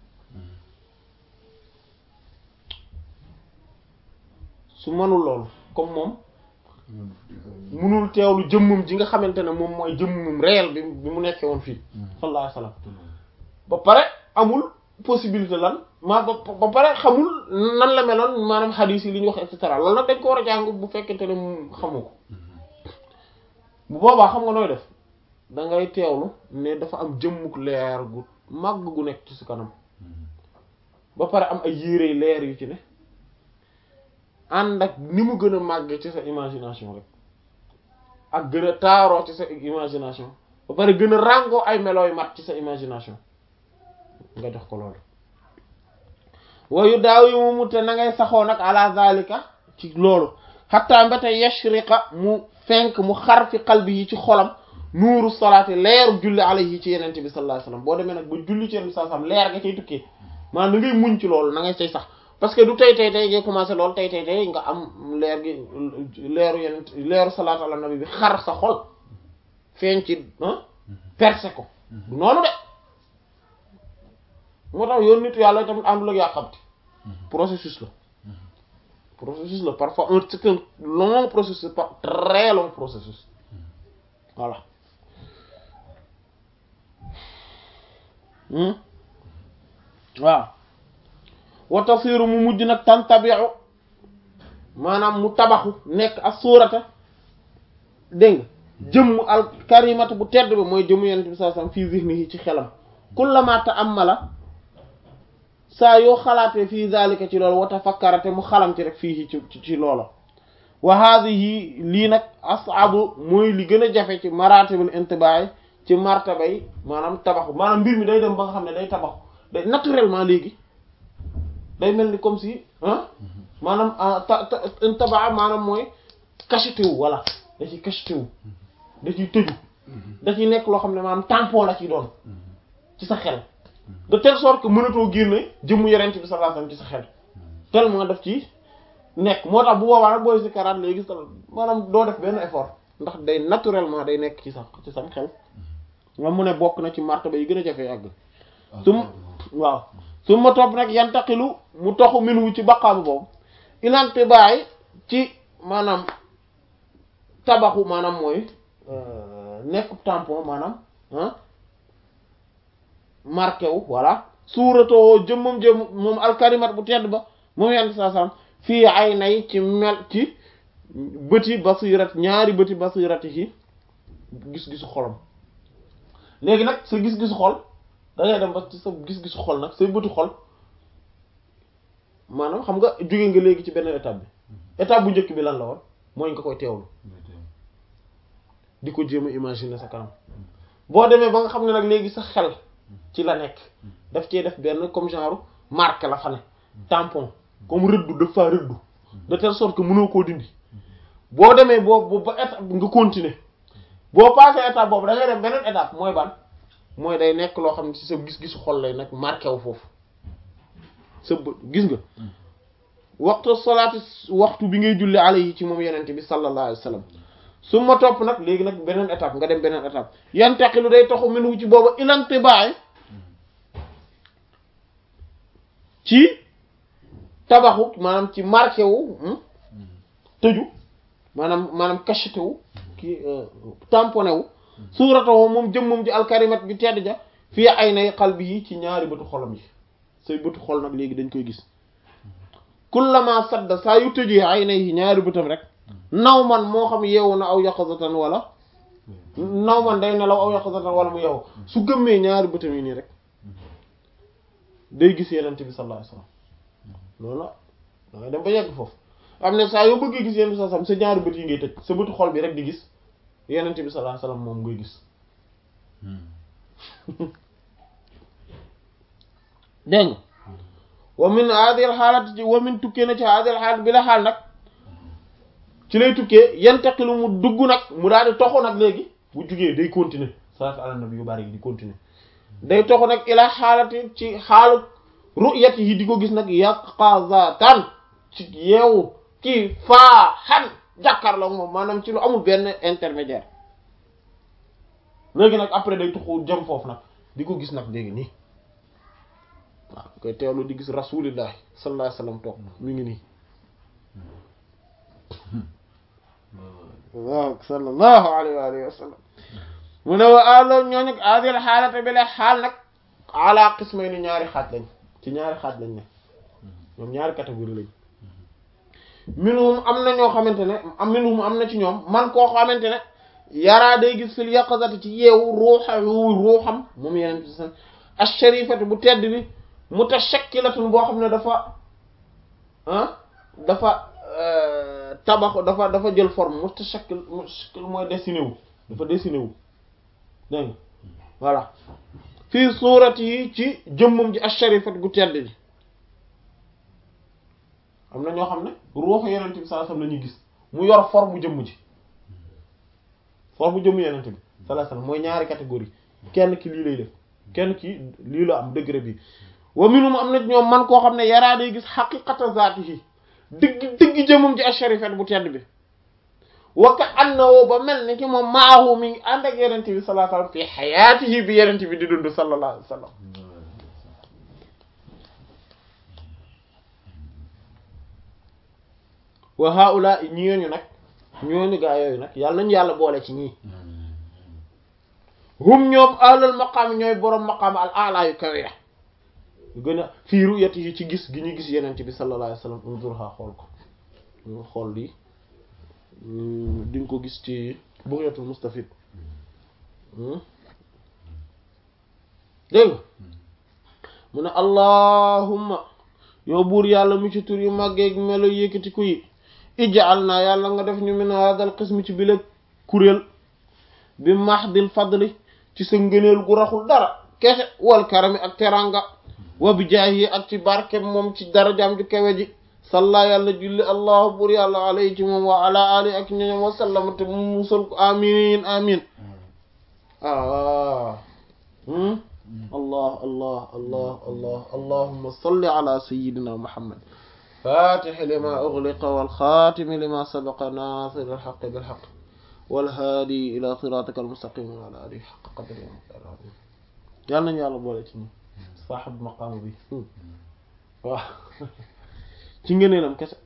su mënul loolu comme moom munul teewlu jëmmum ji nga xamante ne moom mooy jëmmum réel bi bi mu nekkee woon fii sallallahu alayhi wasallam ba pare amul possibilité lan maa ba ba pare xamul nan la meloon maanaam xadiis yi li ñu wax et cetera loolu nag dañ ko war a jàng bu fekkente ne mu xamu ko bu boobaa xam nga nooy def da ngay teewlu ne dafa am jëmmuk leer gu màgg gu nekk ci su kanam ba pare am ay yére leer yu ci ne ànd ak ni mu gën a màgg ci sa imagination rek ak gën a taaroo ci sa imagination ba pare gën a ràngoo ay melooy mat ci sa imagination nga jox ko loolu wayu daaw yi mu mute na ngay saxoo nag ala zalika ci loolu xatta mbéte yashriqa mu fenk mu xar fi qalbi yi ci xolam nuuru salaati leeru julli alayhi ci yenente bi sallallahu alayhi wasallam boo demee nag ba julli ci yenente bi sallallahu alayhi wasallam leer nga cay tukkee maanaam da ngay muñ ci loolu na ngay say sax parce que du tey tey tey ngay commencé loolu tey tey tey nga am leer gi leeru yeneen leeru salaatu ala nabi bi xar sa xol feeñ ci percé ko du noonu de moo tax yoon nit yàlla tamit àndul ak yàqamti processus la processus la parfois un c'est un long processus pas très long processus voilà waaw wa tasiru mu mujj nag tantabiu maanaam mu tabaxu nekk ak suurata dégg nga jëmm al karimata bu tedd bi mooy jëmmu yenent bi sallallahu alayhi wasallam fii zihnihi ci xelam kullama ta'ammala saa yoo xalaatee fii zalika ci loolu wa tafakkara te mu xalam ci rek fii ci ci loola wa hadhihi lii nag as'abu mooy li gën a jafe ci maratibul intibaay ci martaba yi maanaam tabaxu maanaam mbir mi day dem ba nga xam ne day tabaxu day naturellement léegi day mel ni comme si ah maanaam ta ta intabaa maanaam mooy cacheté wu voilà da ciy cacheté wu da ciy tëju da ciy nekk loo xam ne maanaam tampon la ci doon ci sa xel de telle sorte que mënatoo génne jëmmu yerent bi sallallahu alayhi wasallam ci sa xel tellement daf ci nekk moo tax bu boobaa nag booy si karaat léegi sa maanaam doo def benn effort ndax day naturellement day nekk ci sa ci sam xel nga mu ne bokk na ci martaba yi gën a jafee àgg sum waaw su ma topp nag yantaqilu mu toxu minhu ci baqaabu boobu ilante baay ci maanaam tabaxu maanaam mooy nekk tampon maanaam ah marqué wu voilà suuratoo jëmmam jëm moom alkarimat bu tedd ba moom yent saa sam fii ay nay ci mel ci bëti basirat ñaari bëti basirati yi gis-gisu xolam léegi nag sa gis-gisu xol da ngay dem ba ci sa gis-gisu xol nag say bëtu xol maanaam xam nga jóge nga léegi ci beneen étape bi étape bu njëkk bi lan la woon mooy nga koy teewlu di ko jéem a imaginer sa kanam boo demee ba nga xam ne nag léegi sa xel ci la nekk daf cee def benn comme genre marque la fa ne tampon comme rëddu dafa rëddu de telle sorte que mënoo koo dindi boo demee boo ba étape nga continuer boo passé étape boobu da ngay dem beneen étape mooy ban mooy day nekk loo xam ne ci sa gis-gisu xol lay nag marqué wu foofu sa bët gis nga waxtu salaati waxtu bi ngay julli alayhi ci moom yenente bi sallallahu alayhi wa sallam su ma topp nag léegi nag beneen étape nga dem beneen étape yantaqilu day taxu minhu ci booba ilante baay ci tabaxu maanaam ci marqué wu tëju maanaam maanaam cacheté wu kii tamponné wu suuratoo moom jëmmum ji alkarimat bi tedd ja fii ay nay qalbi yi ci ñaari bëtu xolam yi say bëtu xol nag léegi dañ koy gis kullama sadda saa yu tëjee ay nay ñaari bëtam rek naw man moo xam yeewu na aw yaqazatan wala naw man day nelaw aw yaqazatan wala mu yeewu su gëmmee ñaari bëtam yi nii rek day gis yenent bi sallallahu alayhi wasallam loolu la da ngay dem ba yegg foofu am ne saa yoo bëggee gis yenent bi sallallahu alayhi wasallam sa ñaari bët yi ngay tëj sa bëtu xol bi rek di gis yenent bi sallallahu alayhi wasallam moom ngay gis dégg nga wa min hadhihi al-halati wa min tukkee na ci hadhihi al-halat bi la xaal nag ci lay tukkee yantaqilu mu dugg nag mu daal di toxu nag léegi bu jugee day continuer salaatu ala nabi yu bari yi di continuer day toxu nag ila xaalati ci xaalu ru'yati yi di ko gis nag yaqazatan ci yeewu kii faa xan jàkkaarloo moom maanaam ci lu amul benn intermédiaire léegi nag après day tuxu jëm foofu nag di ko gis nag léegi nii waaw koy teewlu di gis rasulillahi sallallahu alayhi wasallam toog mi ngi nii waaw sallallahu alayhi wa alihi wa sallam mu ne wa alo ñooñu adil xaalata bi la xaal nag ala qismay ni ñaari xaaj lañ ci ñaari xaaj lañ ne ñoom ñaari catégorie lañ minhum am na ñoo xamante ne am minhum am na ci ñoom man koo xamante ne yaraa day gis fil yaqazati ci yeewu ruuxa ruuxam moom yeneen bi san asharifati bu tedd bi mutashakkilatun boo xam ne dafa ah dafa tabax dafa dafa jël forme mutashakkil mutashakkil mooy dessiné wu dafa dessiné wu dégg nga voilà fii suurat yi ci jëmmum ji asharifat gu tedd ji am na ñoo xam ne ruuxu yenente bi sallallahu alayhi wasallam la ñuy gis mu yor forme jëmm ji forme jëmm yenente bi sallallahu alayhi wasallam mooy ñaari catégorie kenn ki lii lay def kenn ki lii la am degré bi wa minhum am na ñoom man koo xam ne yaraa day gis xaqiqata zaatihi digg digg jëmum ci asharifat bu tedd bi waka annahu ba mel ni ki moom maahu mi ngi ànd ak yenente bi sallallahu alayhi wasallam fi xayaatihi bi yenente bi di dund sallallahu alayhi wasallam wa haula ñooñu nag ñooñu gaa yooyu nag yàlla nañu yàlla boole ci ñii hum ñoom alal maqaam ñooy boroom maqaam al ala yu kawe gën a fii ruyati yi ci gis gi ñu gis yeneen bi sallallahu alayhi wasallam unzurha xool ko xool lii di nga ko gis ci Bughyatul Mustafid dégg nga mu ne allahumma yow buur yàlla mu ci tur yu màggeeg melo yëkkati ku yi ij'al naa yàlla nga def ñu min hadal qism ci bile kuréel bi mahdil fadli ci sa ngëneel gu raxul dara kese wal karami ak teranga wa bi jaahi ak ci barke moom ci darajaam ju kawe ji salla yàlla julli allahu buur yàlla alayhi ci moom wa ala ali ak ñoñom wa sallama te mu musal ko amin amin ah allah allah allah allah allahumma salli ala sayyidina muhammad fatih lima ughliqa wal khatim lima sabaqa nasir al haqq bil haqq wal hadi ila siratika al mustaqim wa ala alihi haqqa qadrihi yàlla nañu yàlla boole ci ñi saaxib maqaama bi waaw ci ngëneelam kese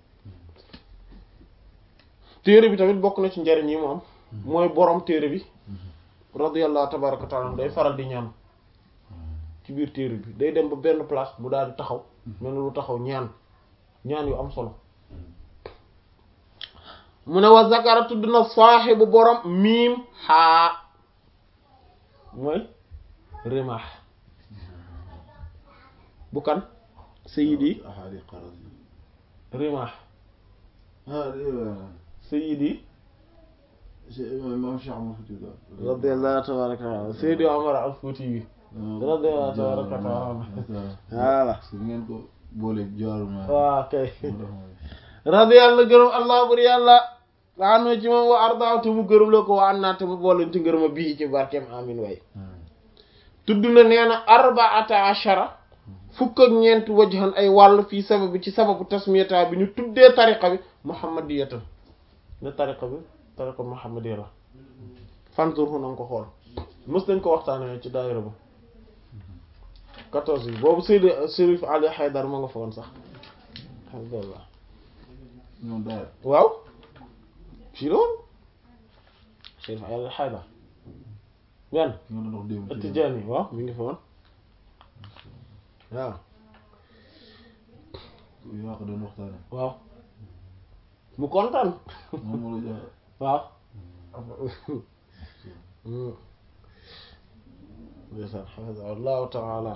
téere bi tamit bokk na ci njariñ yi mu am mooy borom téere bi radiyallahu tabaraka wa taala day faral di ñaan ci biir téere bi day dem ba benn place mu daal di taxaw mel na lu taxaw ñaan ñaan yu am solo mu ne wa zakara tudd na saaxibu borom miim xaa mooy rimaax bu kan sayidi ahadi qarazi rimaax ah sayidi imam Cheikh Omar Fouti Tall radiyallahu tabaraka wa taala sayidi Omar al Fouti bi radiyallahu tabaraka wa taala voilà su ngeen ko boole jaaru ma waaw kay radiyallahu gërëm allah bur yàlla waanu ci moom wa ardaaw te mu gërëm la ko wa an naa te mu booleen ci ngërëma bii ci barkeem amin way tudd na nee na arbaata ashara fukk ak ñeent wajhan ay wàll fii sababi ci sababu tasmiyata bi ñu tuddee tariqa bi muhammadiyatan ne tariqa bi tariqa muhammadiya la fanzurhu na nga ko xool mës nañ ko waxtaanee ci daayira ba quatorze yi boobu Seydi Chérif Ali Haydar ma nga fa woon sax alhamdulillah ñoom daal waaw fii la woon Chérif Ali Haydar benn ki nga doon wax démb ci Tijaani waaw mi ngi fa woon waaw yaa ko doon waxtaane waaw mu kontaan moom moo la jox waaw ndeysaan xafidahu allahu taala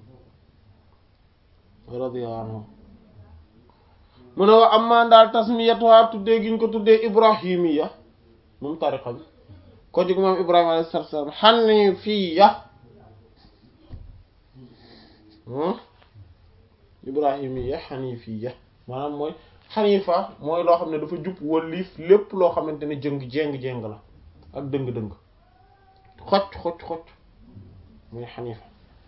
wa radiya anhu mu ne wa amma daal tasmiyatuha tuddee gi ñu ko tuddee ibrahimiya moom tariqa bi ko jóg moom ibrahima alayhi salaatu wa salaam xanifiya ibrahimiya xanifiya maanaam mooy xanifa mooy loo xam ne dafa jub wëlliif lépp loo xamante ne jëng jéng-jéng la ak dëng-dëng xocc xocc xocc mooy xanifa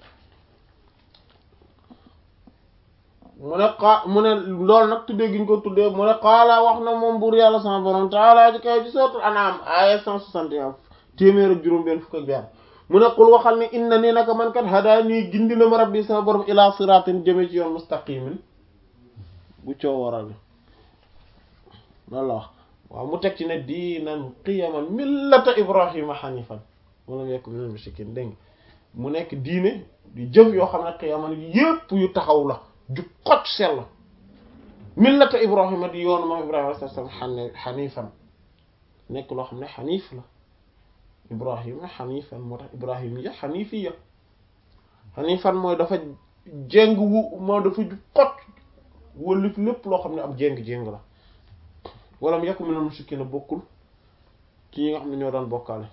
mu ne xaa mu ne loolu nag tuddee gi ñu ko tuddee mu ne xaala wax na moom buur yàlla sama borom taala ji kaw ci sootul anaam aya cent soixante et un téeméer ak juróom benn fukk ak benn mu ne qul waxal ne inna nii naka man kat hadaa nii gindi na ma rabbi sama borom ila siratin jëme ci yoon mustaqimin bu coo waral bi loolu la wax waaw mu teg ci ne diinan qiyaman millata ibrahima hanifan walam yakun minal mushrikin dégg nga mu nekk diine di jëf yoo xam ne qiyaman yépp yu taxaw la ju xot sell millata ibrahima di yoonu moom ibrahima alayhi salaam xane xanifan nekk loo xam ne xanif la ibrahima xanifan moo tax ibrahimiya xanifiya xanifan mooy dafa jéng wu moo dafa ju xot wëlif lépp loo xam ne am jéng-jéng la wala mu yakun minal mushrikiina bokkul ci yi nga xam ne ñoo daan bokkaale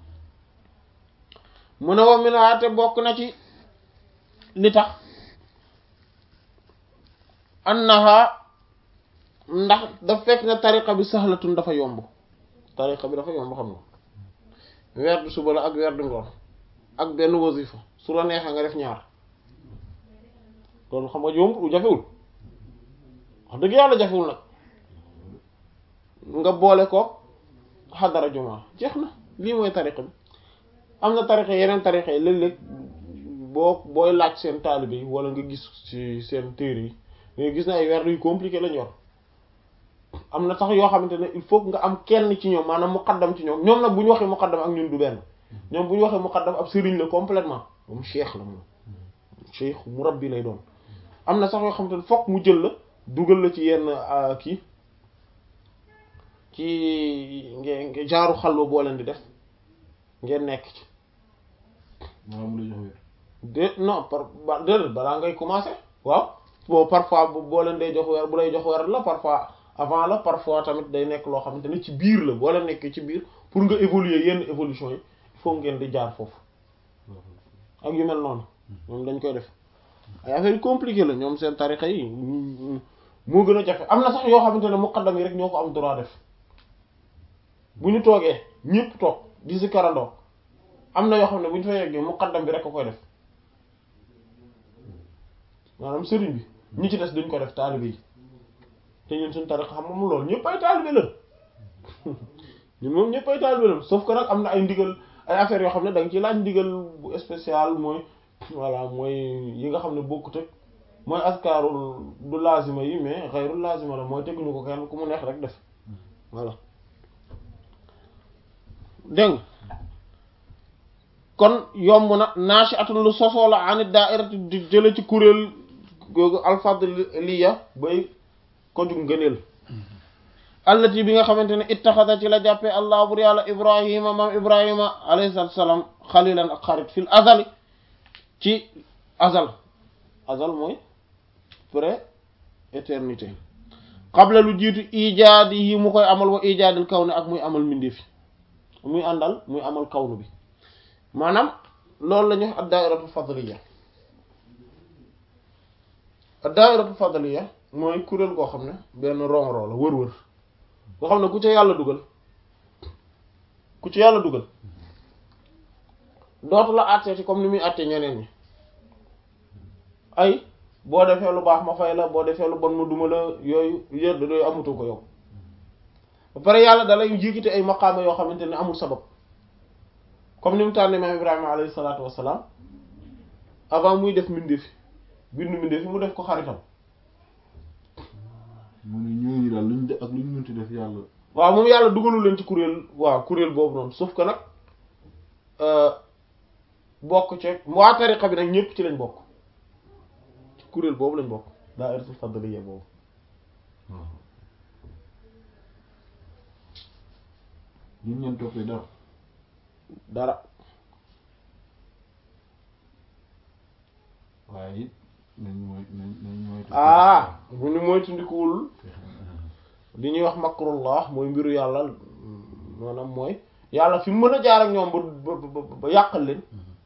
mu ne wa minaate bokk na ci li tax annaha ndax daf fekk ne tariqa bi sahlatun dafa yomb tariqa bi dafa yomb xam nga werdu suba la ak werdu ngoon ak benn wasifa su la neexee nga def ñaar loolu xam nga yomb jafewul wax dëgg yàlla jafewul nag nga boole ko xadara jumaa jeex na lii mooy tariqa bi am na tariqa yeneen tariqa yi léeg-léeg boo booy laaj seen taalibe yi wala nga gis ci seen téere yi nga gis na ay werd yu compliqué lañ yor am na sax yoo xamante ne il faut nga am kenn ci ñoom maanaam muqaddam ci ñoom ñoom nag bu ñu waxee muqaddam ak ñun du benn ñoom bu ñu waxee muqaddam ab sëriñ la complètement moom cheikh la moom cheikh murabbi lay doon am na sax yoo xamante ne fokk mu jël la dugal la ci yenn kii ci ngeen genre xalwa boo leen di def ngeen nekk ci maanaam mu lay jox wér de non par ba déedéet balaa ngay commencer waaw bon parfois bu boo leen day jox weer bu lay jox weer la parfois avant la parfois tamit day nekk loo xamante ne ci biir la boo leen nekkee ci biir pour nga évoluer yenn évolution yi il faut ngeen di jaar foofu ak yu mel noonu ñoom dañ koy def ay affaire yu compliqué la ñoom seen tarixa yi moo gën a jafe am na sax yoo xamante ne muqaddam yi rek ñoo ko am droit def bu ñu toogee ñépp toog di si karandoo am na yoo xam ne bu ñu fa yeggee muqaddam bi rek a koy def maanaam sëriñ bi ñi ci des duñ ko def taalibe yi te ñun suñ tariqa xam moom loolu ñëpp ay taalibe la ñun moom ñëpp ay taalibe la sauf que nag am na ay ndigal ay affaires yoo xam ne da nga ci laaj ndigal bu spécial mooy voilà mooy yi nga xam ne bokkut ak mooy askaarul du lazima yi mais xayrul lazima la mooy teguñu ko kenn ku mu neex rek def voilà dégg nga kon yomb na naashi atul lu sosoo la anit daairati di jële ci kuréel googu alfadliya bay ko jug ngëneel allati bi nga xamante ne ittaxada ci la jàppee allah bur yàlla ibrahima maam ibrahima alayhi salatu wassalam xalilan ak xarit fil azali ci azal azal mooy pré éternité qabla lu jiitu ijaadi yi mu koy amal wa ijaadil kaw ne ak muy amal mbindeefi muy àndal muy amal kawnu bi maanaam loolu la ñuy wax ad-da'iratu fadliya ad-da'iratu fadliya mooy kuréel goo xam ne benn ronron la wër-wër boo xam ne ku ca yàlla dugal ku ci yàlla dugal dootu la àttee ci comme ni muy àttee ñeneen ñi ay boo defee lu baax ma fay la boo defee lu bon ma duma la yooyu yër yooyu amatu ko yow ba pare yàlla dalay jiikite ay maqaama yoo xamante ne amul sabab comme ni mu tànne maam Ibrahima alayhi salaatu wassalaam avant muy def mbindeef bindu mbindeef mu def ko xaritam mu ne ñooñu daal luñ def ak luñ mënti def yàlla waaw moom yàlla dugalu leen ci kuréel waaw kuréel boobu noonu sauf que nag bokk ci waa tariqa bi nag ñëpp ci lañ bokk ci kuréel boobu lañ bokk daa'iratul fadliyya boobu waaw ñun ñeen toppee dara dara waaye it nañ mooy nañ nañ mooy ah bu ñu moytandikuwul li ñuy wax makrullah mooy mbiru yàlla maanaam mooy yàlla fi mu mën a jaar ak ñoom ba ba ba yàqal leen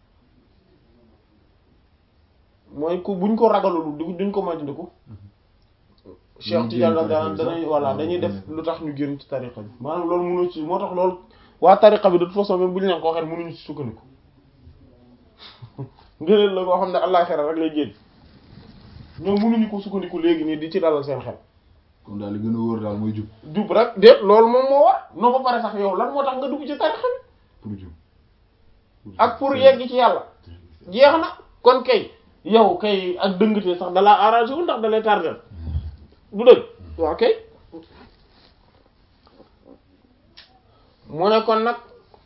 mooy ku buñ ko ragalul du duñ ko moytandiku Cheikh Tidiane la daan danañ voilà dañuy def lu tax ñu génn ci tariqa bi maanaam loolu mënu ci moo tax loolu waa tariqa bi de toute façon même bu ñu leen ko waxee mënuñu ci sukkandiku ngëneel la koo xam ne àllaaxira rek lay génn ñoom mënuñu ko sukkandiku léegi nii di ci dalal seen xel kon daal li gën a wóor daal mooy jub jub rek déet loolu moom moo war noo ba pare sax yow lan moo tax nga dugg ci tariqa bi pour jub ak pour yegg ci yàlla jeex na kon kay yow kay ak dëngte sax dalaa arrangé wu ndax dalay tardel du dëgg waaw kay mu ne kon nag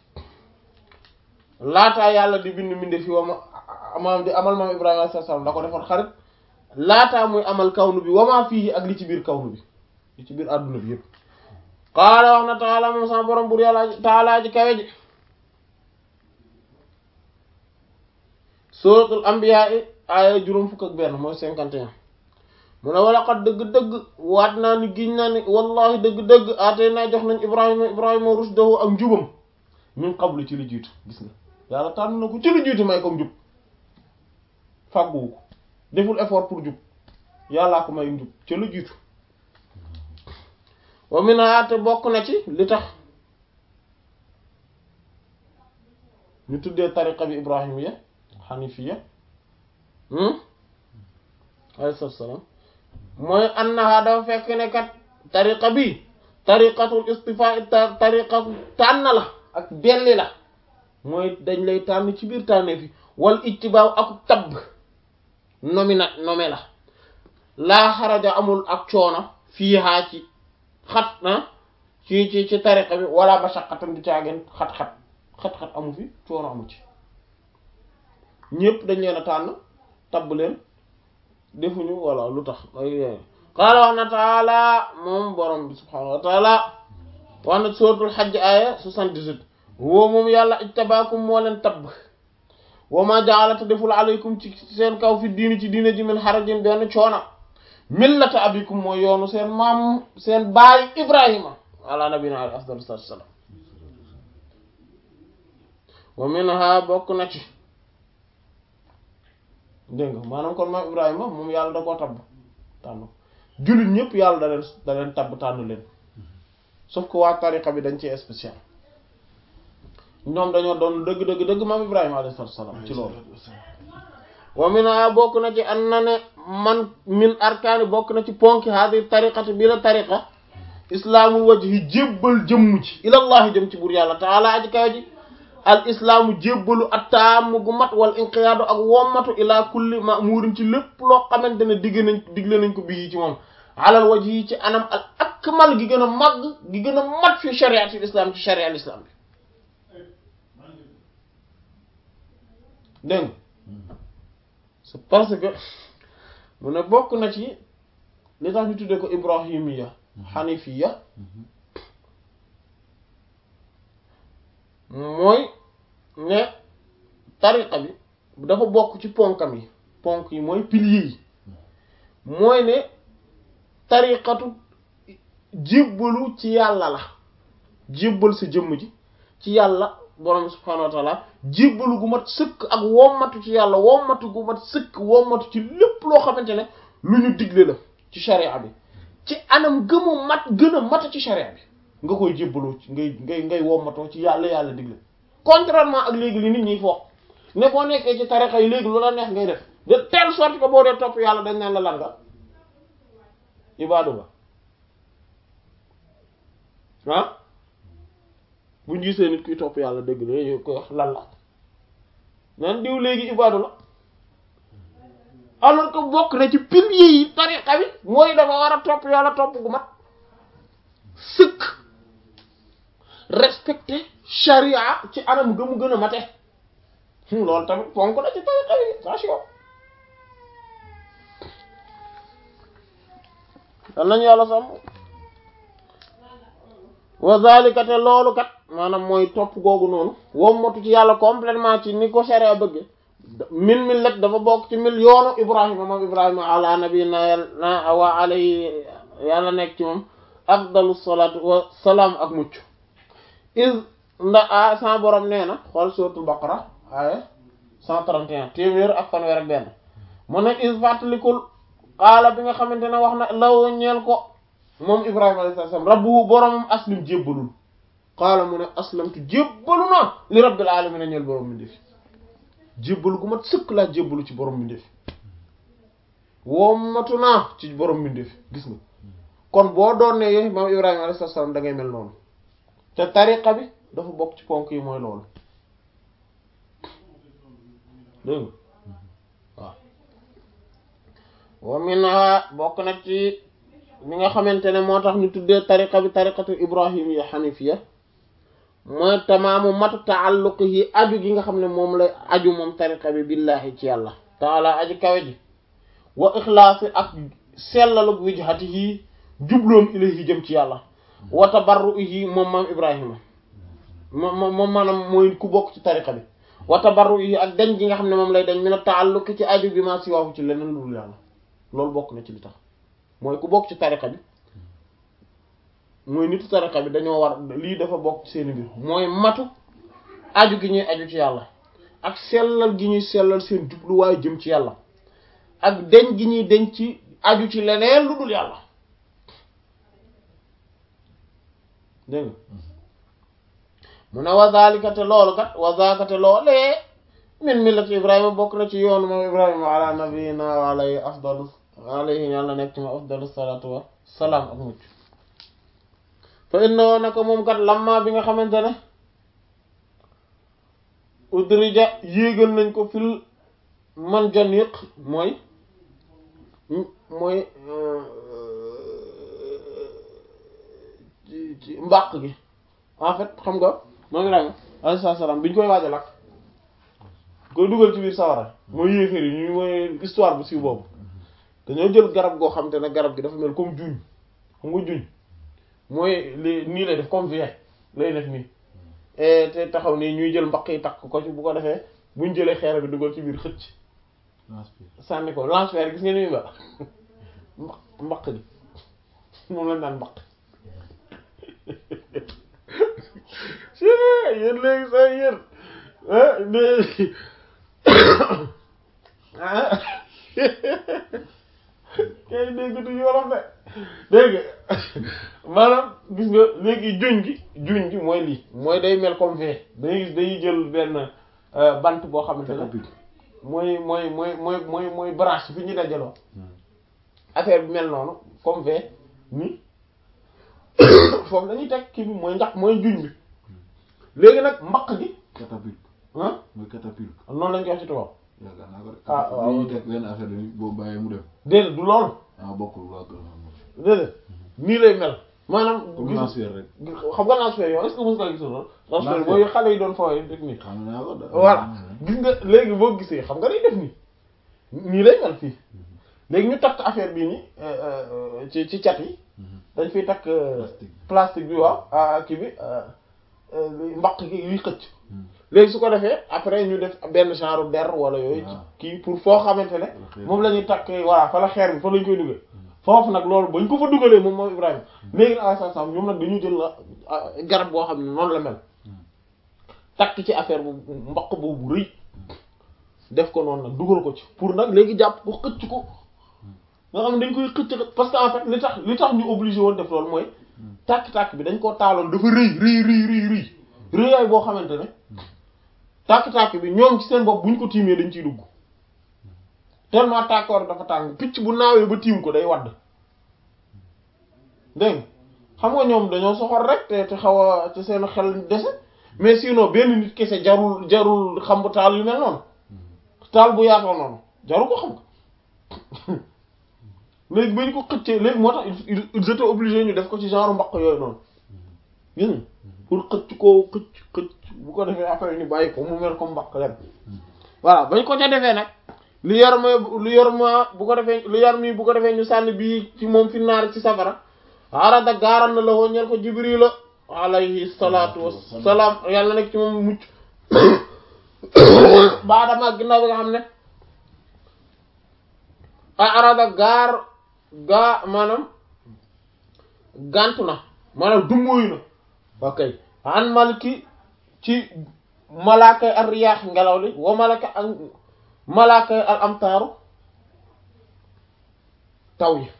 laataa yàlla di bind mbinde fi wama maam di amal maam Ibrahima alayhi salaam da ko defoon xarit laataa muy amal kawnu bi wamaa fii ak li ci biir kawnu bi li ci biir àdduna bi yëpp qaala wax na taala moom sama borom bur yàlla taalaa ji kawe ji suratul anbiya i aaya juróom fukk ak benn mooy cinquante et un mu ne wala xat dëgg-dëgg waat naa ni giñ naa ni wallahi dëgg-dëgg aatee naa jox nañ ibrahima ibrahima rushdahu ak njubam min qablu ci li jiitu gis nga yàlla tànn na ko ci li jiitu may ko njub fàgguwu ko deful effort pour jub yàllaa ko may njub ci lu jiitu wa min aate bokk na ci li tax ñu tuddee tariqa bi ibrahimiya xanifiya alayhi salaam mooy annaha dafa fekk ne kat tariqa bi tariqatul istifa tariqa tànn la ak belli la mooy dañ lay tànn ci biir tànnee fi wal ittibaaw ak tabb nomi na nome la laa xaraja amul ak coono fii haa ci xat na ci ci ci tariqa bi wala mashaqqatan du caageen xat-xat xat-xat amu fi coono amu ci ñëpp dañ leen a tànn tabb leen defuñu walla lu tax ay qaala wax na taala moom borom bi subhaanahu wa taala wax na suratul xajj aaya 78 woo moom yàlla ijtabaakum moo leen tabb wa ma ja'alata deful alaykum ci seen kaw fi diini ci diine ji min harajin benn coona millata abikum mooy yoonu seen maam seen baay ibrahima ala nabina alayhi afdalu salaatu wassalaam wa minha bokk na ci dégg nga maanaam kon maam Ibrahima moom yàlla da koo tabb tànn jullit ñëpp yàlla da leen da leen tabb tànn leen sauf que waa tariqa bi dañ ci spécial ñoom dañoo doon dëgg dëgg dëgg maam Ibrahima alayhi salaam ci loolu. wa mina bokk na ci an na ne man min arkaani bokk na ci ponki haadi tariqati bi la tariqa islaamul wajhi jébbal jëmm ci ilallahi jëm ci buur yàlla taala aji kaw ji al islaamu jébbalu attaamu gu mat wal inqiyaadu ak wommatu ila kulli ma'muurin ci lépp loo xamante ne digg nañ digle nañ ko bii ci moom alal waj yi ci anam al akmal gi gën a màgg gi gën a mat fi shariatul islam ci sharia al islam bi dégg c'est parce que mu ne bokk na ci li tax ñu tuddee ko ibrahimiya hanifiya mooy ne tariqa bi dafa bokk ci ponkam yi ponk yi mooy piliers yi mooy ne tariqatu jébbalu ci yàlla la jébbal sa jëmm ji ci yàlla borom subhaanahu wa taala jébbalu gu mat sëkk ak wommatu ci yàlla wommatu gu mat sëkk wommatu ci lépp loo xamante ne lu ñu digle la ci sharia bi ci anam gëmu mat gën a mat ci sharia bi nga koy jébbaloo ci ngay ngay ngay wommatoo ci yàlla yàlla digle contrairement ak léegi li nit ñi foog ne boo nekkee ci tarixa yi léegi lu la neex ngay def de telle sorte que boo dee topp yàlla dañ naan la lan nga ibaadu nga ah buñ gisee nit kuy topp yàlla dëgg la yow koy wax lan la naan diw léegi ibaadu la alors que bokk na ci piliers yi tariqa bi mooy dafa war a topp yàlla topp gu mat sëkk respecté charia ci anam gëmu gën a mate loolu tamit fonk la ci tariqa bi attention dal nañu yàlla sàmm wa zalika te loolu kat maanaam mooy topp googu noonu wommatu ci yàlla complètement ci ni ko charia bëgge min millat dafa bokk ci mil yoonu ibrahima moom ibrahima ala nabiyina yàlla wa alayhi yàlla nekk ci moom afdalu salatu wa salaam ak mucc is nda a sa borom nee na xool suratul baqara aya 131 téeméer ak fanweer ak benn mu ne is fàttalikul xaala bi nga xamante ne wax na law ñeel ko moom ibrahima alayhi salaam rabbu boromam aslim jébbalul xaala mu ne aslamtu jébbalu naa li rabbil alamin ñeel borom mi ndefi jébbalu gu mat sëkk laa jébbalu ci borom mi ndefi wommatu naa ci borom mi ndefi gis nga kon boo doon ne yooyu maam ibrahima alayhi salaam da ngay mel noonu te tariqa bi dafa bokk ci ponk yi mooy loolu dégg nga waaw wa minha bokk nag ci mi nga xamante ne moo tax ñu tuddee tariqa bi tariqatu ibrahimiya xanifiya mooy tamaamu matu taalluqihi aju gi nga xam ne moom lay aju moom tariqa bi billahi ci yàlla taala aji kawe ji wa ixlaasi ak sellalug wijhatihi jubloom ilayhi jëm ci yàlla wa tabarruihi moom maam ibrahima moom moom maanaam mooy ku bokk ci tariqa bi wa tabarruihi ak dañ gi nga xam ne moom lay dañ mina taalluqi ci aju bi ma si waawu ci leneen lu dul yàlla loolu bokk na ci li tax mooy ku bokk ci tariqa bi mooy nitu tariqa bi dañoo war lii dafa bokk ci seeni mbir mooy matu aju gi ñuy aju ci yàlla ak sellal gi ñuy sellal seen jubluwaay jëm ci yàlla ak deñ gi ñuy deñ ci aju ci leneen lu dul yàlla dégg nga mu ne wazalika te loolu kat wazaka te loolee min millati ibrahima bokk na ci yoonu moom ibrahima ala nabiyina wa alayhi afdalu alayhi yàlla nekk ci ma afdalu salatu wa salaam ak mucc fa inna naka moom kat lamma bi nga xamante ne udrija yéegal nañ ko fil man janiq mooy mooy ci ci mbàq gi en fait xam nga moo ngi rang alayhi salaam bi ñu koy waaj a lakk koy dugal ci biir sawara mooy yéeféer yi ñu mooy histoire bu siiw boobu dañoo jël garab goo xam te ne garab gi dafa mel comme juñ xam nga juñ mooy li nii lay def comme vie lay def nii te taxaw nii ñuy jël mbaq yi takk ko ci bu ko defee buñ jëlee xeer bi dugal ci biir xëcc sànni ko lance-pierre gis nga ni ba mbaq mbaq gi moom lañ daan mbaq yéen léegi sax yéen léegi kay dégg du yorof de dégg maanaam gis nga léegi juñ gi juñ gi mooy lii mooy day mel comme V dañuy gis dañuy jël benn bant boo xamante ne mooy mooy mooy mooy mooy mooy branche fi ñu dajaloo affaire bi mel noonu comme V ni foofu dañuy teg kii bi mooy ndax mooy juñ bi léegi nag mbaq gi catapulte ah mooy catapulte noonu lañ koy wax ci tubaab yaakaar naa ko de Ah, waaw. ñuy teg benn affaire bi boobu bàyyee mu dem déedéet du loolu ah bokkul waa kër xam déedéet nii lay mel maanaam comme gis- lance-pierre rek xam nga lance-pierre yow est-ce que mos nga gisul loolu lance-pierre Lance-pierre. mooy xale yi doon fooy def nii xam naa ko de voilà gis nga léegi boo gisee xam nga day def nii nii lay mel fii léegi ñu takk affaire bii nii euh, euh, ci ci cat yi dañ fiy takk euh, Plastique. plastique bi waaw ah kii bi euh, euh, li- mbaq gi yuy xëcc léegi su ko defee après ñu def benn genre der wala yooyu ci waaw. kii pour foo xamante ne xeer. moom la ñuy takk voilà fa la xeer bi fa lañ koy dugal foofu nag loolu bañ ko fa dugalee moom moom Ibrahima léegi nag ay sam ñoom nag dañu jël la ah, garab boo xam ne noonu la mel takk ci affaire bu mbaq boobu rëy def ko noonu nag dugal ko ci pour nag léegi jàpp ko xëcc ko nga xam ne dañ koy xëcc parce que en fait li tax li tax ñu obligé woon def loolu mooy tàkk-tàkk bi dañ koo taaloon dafa rëy rëy rëy rëy rëy rëyaay boo xamante ne tàkk-tàkk bi ñoom ci seen bopp bu ñu ko tiimee dañ ciy dugg tellement tàkkoor dafa tàng picc bu naawee ba tiim ko day wadd dégg nga xam nga ñoom dañoo soxor rek te te xaw a te seen xel dese mais sinon benn nit kese jarul jarul xam bu taal yu mel noonu taal bu yaatoo noonu jarul ko xam nga léegi ba ñu ko xëccee léegi moo tax ils ils étaient obligés ñu def ko ci genre mbaq yooyu noonu gis nga pour xëcc ko xëcc xëcc bu ko defee après ñu bàyyi ko mu mel comme mbaq leen voilà bañ ko ca defee nag lu yor ma lu yor ma bu ko defee lu yor mi bu ko defee ñu sànni bii ci moom fi naar ci safara arada gaaral na la woo ñeel ko jibrila alayhi salaatu wassalaam yàlla nekk ci moom mucc baadama ginnaaw bi nga xam ne a arada gaar gaa maanaam gantu na maanaam dummóoyu na ok an maliki ci malaakay ar riyaax ngelaw li wa malaka ak malaakay al amtaaru taw yi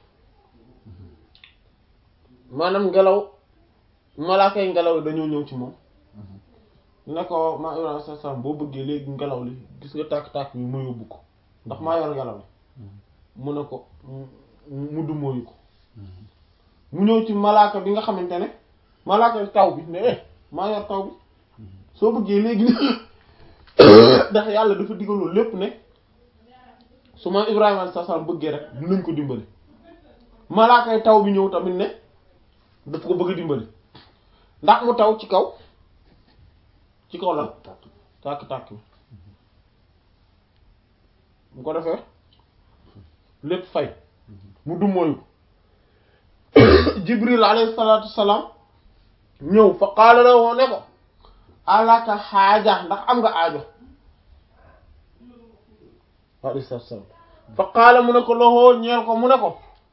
maanaam ngelaw malaakay ngelaw li dañoo ñëw ci moom ne ko maa Ibrahima sa sam boo bëggee léegi ngelaw li gis nga tàkk-tàkk bi mu yóbbu ko ndax maa yor ngelaw li mu ne ko mu dummóoyu ko mu ñëw ci malaaka bi nga xamante ne malaaka taw bi ne eh maa yor taw bi soo bëggee léegi ndax yàlla dafa digaloon lépp ne su ma Ibrahima sa sam bëggee rek dinañ ko dimbali malaakay taw bi ñëw tamit ne daf ko bëgg a dimbali ndax mu taw ci kaw ci kaw lan tàkk-tàkk bi bu ko defee lépp fay mu dummóoyu jibril alayhi salaatu salaam ñëw fa qaala la woo ne ko alaka xaaja ndax am nga aajo alayhi salaatu salaam fa qaala mu ne ko loxoo ñeel ko mu ne ko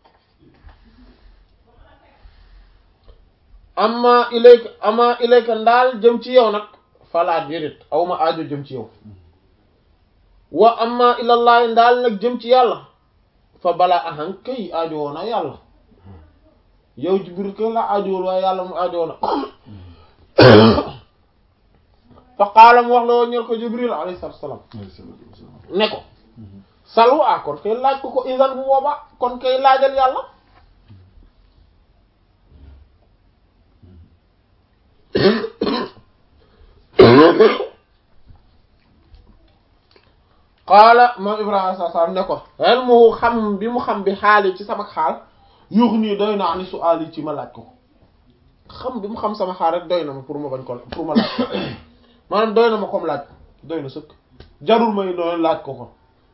amma ilayka amma ilayka ndaal jëm ci yow nag falaa déedéet aw ma aajo jëm ci yow wa amma ilallahi ndaal nag jëm ci yàlla fa balaa ahan kay aajo woona yàlla yow Jibril kay la aajowoon waaye yàlla mu aajo woona fa qaala mu wax la woo ñeel ko Jibril alayhi salaam ne ko salu a kon kay laaj ko ko isan bu booba kon kay laajal yàlla qaala moom Ibrahima sa sam ne ko ilmuhu xam bi mu xam bi xaali ci sama xaal yuux nii doy na ani su'aal yi ci ma laaj ko xam bi mu xam sama xaal rek doy na ma pour ma bañ ko pour ma laaj ko maanaam doy na ma comme laaj doy na sëkk jarul may doon laaj ko ko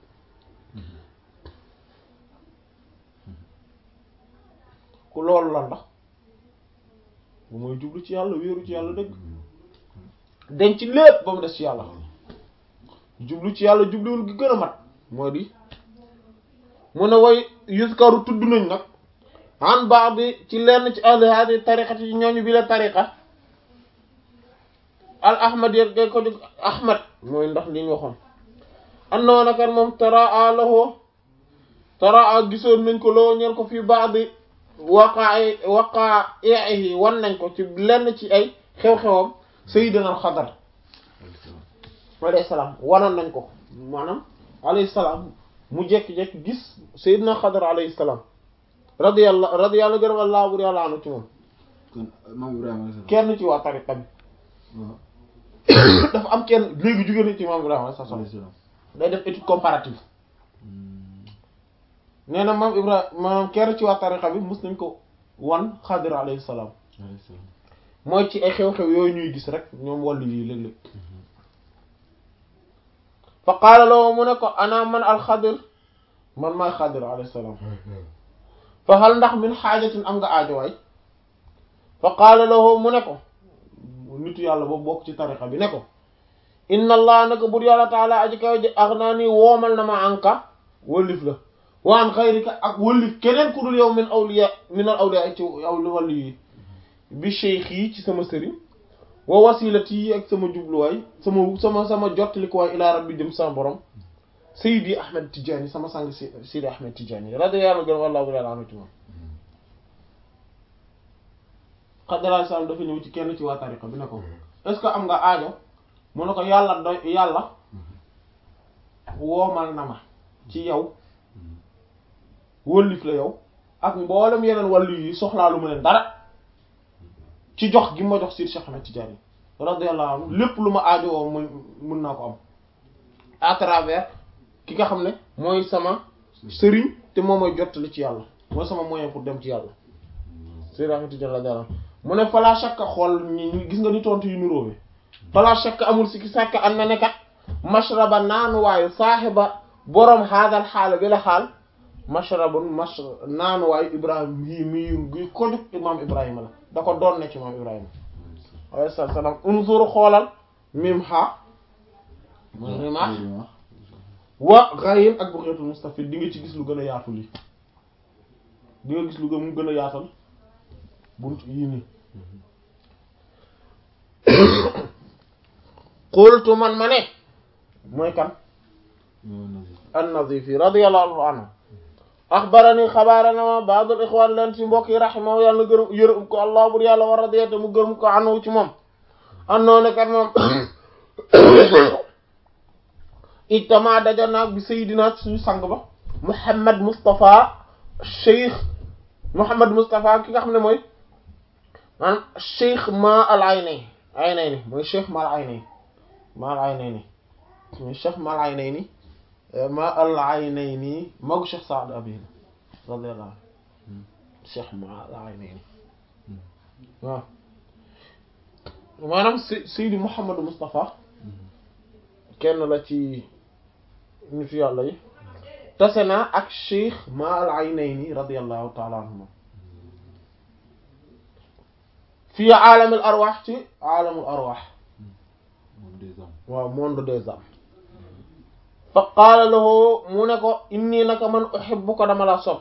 ku loolu lan la bu mooy jublu ci yàlla wéeru ci yàlla dëgg denc lépp ba mu des ci yàlla jublu ci yàlla jubluwul gi gën a mat moo di mu ne way yuskaru tudd nañ nag an baax bi ci lenn ci ahli hadi tariqati ci ñooñu bi la tariqa al ahmad yet gay ko jóg ahmad mooy ndax li ñu waxoon annoo nakan moom taraa lahoo taraa gisoon nañ ko loo ñeen ko fii baax bi waqaa waqaa ihi wan nañ ko ci lenn ci ay xew-xewam sayyidina al xadar alayhi salaam wanoon nañ ko maanaam alayhi salaam mu jekki-jekki gis sayyidina xadar alayhi salaam radiyallahu radiyallahu gërëm allah bur yàlla anu ci moom kon maam Ibrahima alayhi salaam. kenn ci waa tariqa bi waaw dafa am kenn léegi jóge na ci maam Ibrahima alayhi salaam alayhi salaam. day def étude comparative nee na maam Ibrahima maanaam kenn ci waa tariqa bi mus nañ ko wan xadir alayhi salaam alayhi salaam. mooy ci ay xew-xew yooyu ñuy gis rek ñoom wàllu yi léeg-léeg fa qaala lahu mu ne ko ana man alxadir man maay xadir alayhi salaam fa hal ndax min xaajatin am nga aajowaay fa qaala lahu mu ne ko nitu yàlla boobu bokk ci tariqa bi ne ko inna allah naka bur yàlla taala aji kaw ji ax naa nii woomal na ma anka wëllif la wa an xayrika ak wëllif keneen ku dul yow min awliya min al awliya ci awli wàllu yi bi cheikh yi ci sama sëriñ wa wasilati yi ak sama jubluwaay sama sama sama jottalikuwaay ilaa rabbi jëm sama borom Seydi Ahmed Tidiane sama sang si Seydi Ahmed Tidiane radiyallahu anhu wallahu ta'ala anhu ci moom xadalaay salaam dafa ñëw ci kenn ci waa tariqa bi ne ko est-ce que am nga aajo mu ne ko yàlla doy yàlla woomal na ma ci yow wëllif la yow ak mboolem yeneen wàllu yi soxlaalu ma leen dara ci jox gi ma jox Seydi Cheikh Ahmed Tidiane radiyallahu anhu lépp lu ma aajo woo mun mun naa ko am à travers ki nga xam ne mooy sama sëriñ te moom mooy jottali ci yàlla mooy sama moyen pour dem ci yàlla Seydi Ahmed Tidiane radiyallahu anhu mu ne fala shakka xool ñi ñi gis nga ni tontu yu nuróowe fala shakka amul sikki sàkka am na ne kat mashraba naanuwaayu saaxiba boroom xaadal xaala bi la xaal mashrabun mash naanuwaayu ibrahim yi mi gi ko jóg imam ibrahima la da ko doon ne ci imam ibrahima alayhi salaam unzur xoolal mim ha mooy rimah wa ghayin ak bu xeetul mustafid di nga ci gis lu gën a yaatu lii di nga gis lu gën mu gën a yaatal bunt yii nii qultu man ma ne mooy kan an-Nazifi radiyallahu anhu axbarani xabaarana ma ba'dul ixwaan leen ci mbokk yi rahimahu yàlla na gërëm yërëm ko allah bur yàlla war radiyate mu gërëm ko anhu ci moom annoo ne kat moom ijtama daja naag bi sayidina suñu sang ba Muhammad Moustapha Cheikh Muhammad Moustapha ki nga xam ne mooy maanaam Cheikh ma al aynay aynayni mooy Cheikh ma al aynay ma al aynayni mooy Cheikh ma al aynayni ma al aynayni magu Cheikh Saad Abi radiyallahu anhu Cheikh ma al aynayni waaw maanaam Seydi Mouhamadou Moustapha kenn la ci nitu yàlla yi tase naa ak Cheikh ma al aynayni radiyallahu taala anhuma fii aalamul arwaax ci aalamul arwaax waaw monde des âmes fa qaala lahu mu ne ko inni naka man uhibbuka dama la sopp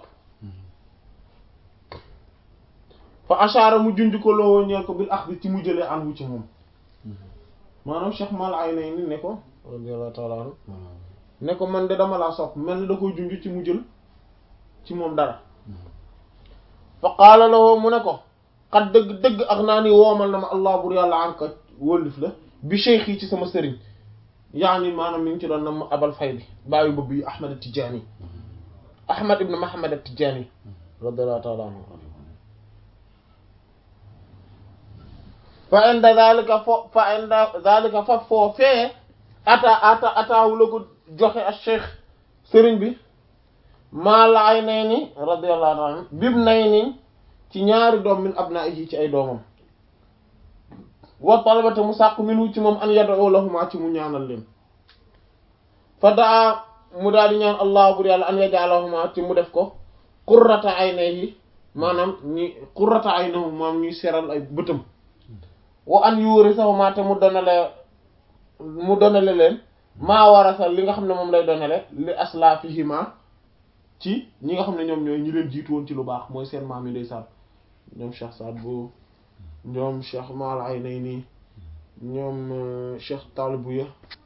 fa ashaara mu junj ko loo ñeel ko bil axdi ci mu jëlee anhu ci moom maanaam Cheikh Mal Aynayni ne ko radiyallahu ta'ala anhu ne ko man de dama laa sopp mel ni da koy junj ci mu jël ci moom dara fa qaala lahu mu ne ko xat dëgg dëgg ak naa ni woomal na ma allah bur yàlla an ka wóllif la bi cheikh yi ci sama sëriñ yaani maanaam mi ngi ci doon na ma abal fay bi bàyyi bëbb yi ahmad Tijaani ahmad ibn Muhammad Tijaani radiyallahu ta'ala anhu fa inda zalika fo fa inda zalika fa foofee ata ata ataawu la ko joxe ak cheikh sëriñ bi maa la ay nay ni radiyallahu anhu bib nay ni ci ñaari doom min abnaa'ihi ci ay doomam wa talabata mu sàkku minu ci moom an yad'u lahuma ci mu ñaanal leen fa daa mu daal di ñaan allah bur yàlla an yaj'alahuma ci mu def ko qurrata aynayhi maanaam ñi qurrata aynahum maanaam ñuy seral ay bëtam wa an yurisahuma te mu donale mu donale leen maa warasa li nga xam ne moom lay donale li aslafihima ci ñi nga xam ne ñoom ñooy ñi leen jiitu woon ci lu baax mooy seen maam yi ndeysaan ñoom Cheikh Saad Bou ñoom Cheikh Mal Aynayni ñoom Cheikh Talibouya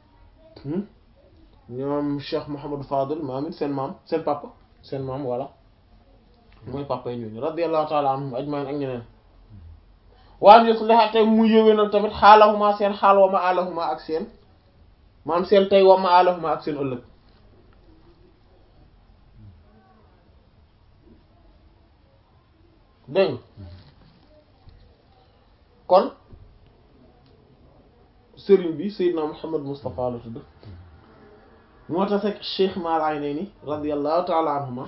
ñoom Cheikh Mouhamadou Fadel maam it seen maam seen papa seen maam voilà mooy papa yi ñooñu radiyallahu ta'ala anhum ajmain ak ñeneen waan yusliha tey mu yëwénal tamit xaalahuma seen xaal wa ma alahuma ak seen maam seen tey wa ma alahuma ak seen ëllëg dégg kon sëriñ bi Seydina Muhammad Moustapha la tudd moo tax ak Cheikh Mal Aynayni radiyallahu ta'ala anhuma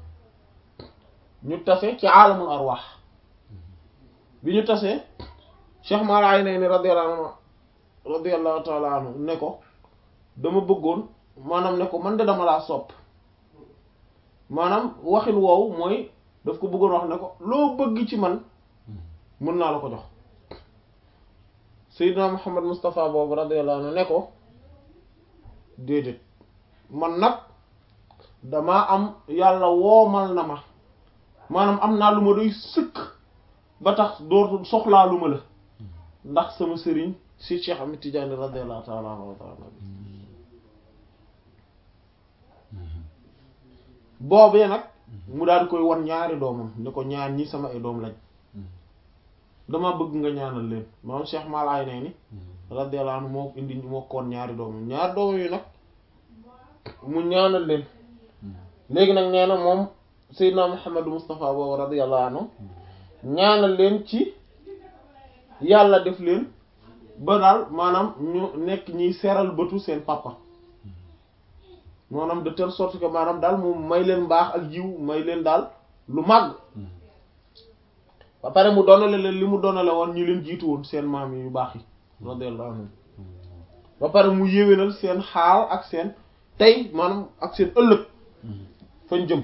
ñu tase ci aalamul arwaax bi ñu tasee Cheikh Mal Aynayni radiyallahu anhu radiyallahu ta'ala anhu ne ko dama bëggoon maanaam ne ko man de dama laa sopp maanaam waxin woowu mooy daf ko bëggoon wax ne ko loo bëgg ci man mën naa la ko jox Seydina Muhammad Moustapha boobu radiyallahu anhu ne ko déedéet man nag damaa am yàlla woomal na ma maanaam am naa lu ma doy sëkk ba tax dootul soxlaa lu ma la ndax sama sëriñ si Cheikh Ahmed Tidiane radiyallahu ta'ala anhu wa ta'ala boobee nag mu daal di koy wan ñaari doomam ne ko ñaar ñi sama ay doom lañ dama bëgg nga ñaanal leen maam Cheikh Malaay nee ni radiyallahu anhu moo indi moo koon ñaari doomam ñaari doomam yi nag mu ñaanal leen léegi nag nee na moom Seydina Muhammadu Mustafa boobu radiyallahu anhu ñaanal leen ci yàlla def leen ba daal maanaam ñu nekk ñiy seral bëtu seen papa maanaam de telle sorte que maanaam daal mu may leen mbaax ak jiw may leen daal lu màgg ba pare mu donale leen li mu donale woon ñi leen jiitu woon seen maam yu baax yi radiyallahu anhum ba pare mu yéwénal seen xaal ak seen tey maanaam ak seen ëllëg fañ jëm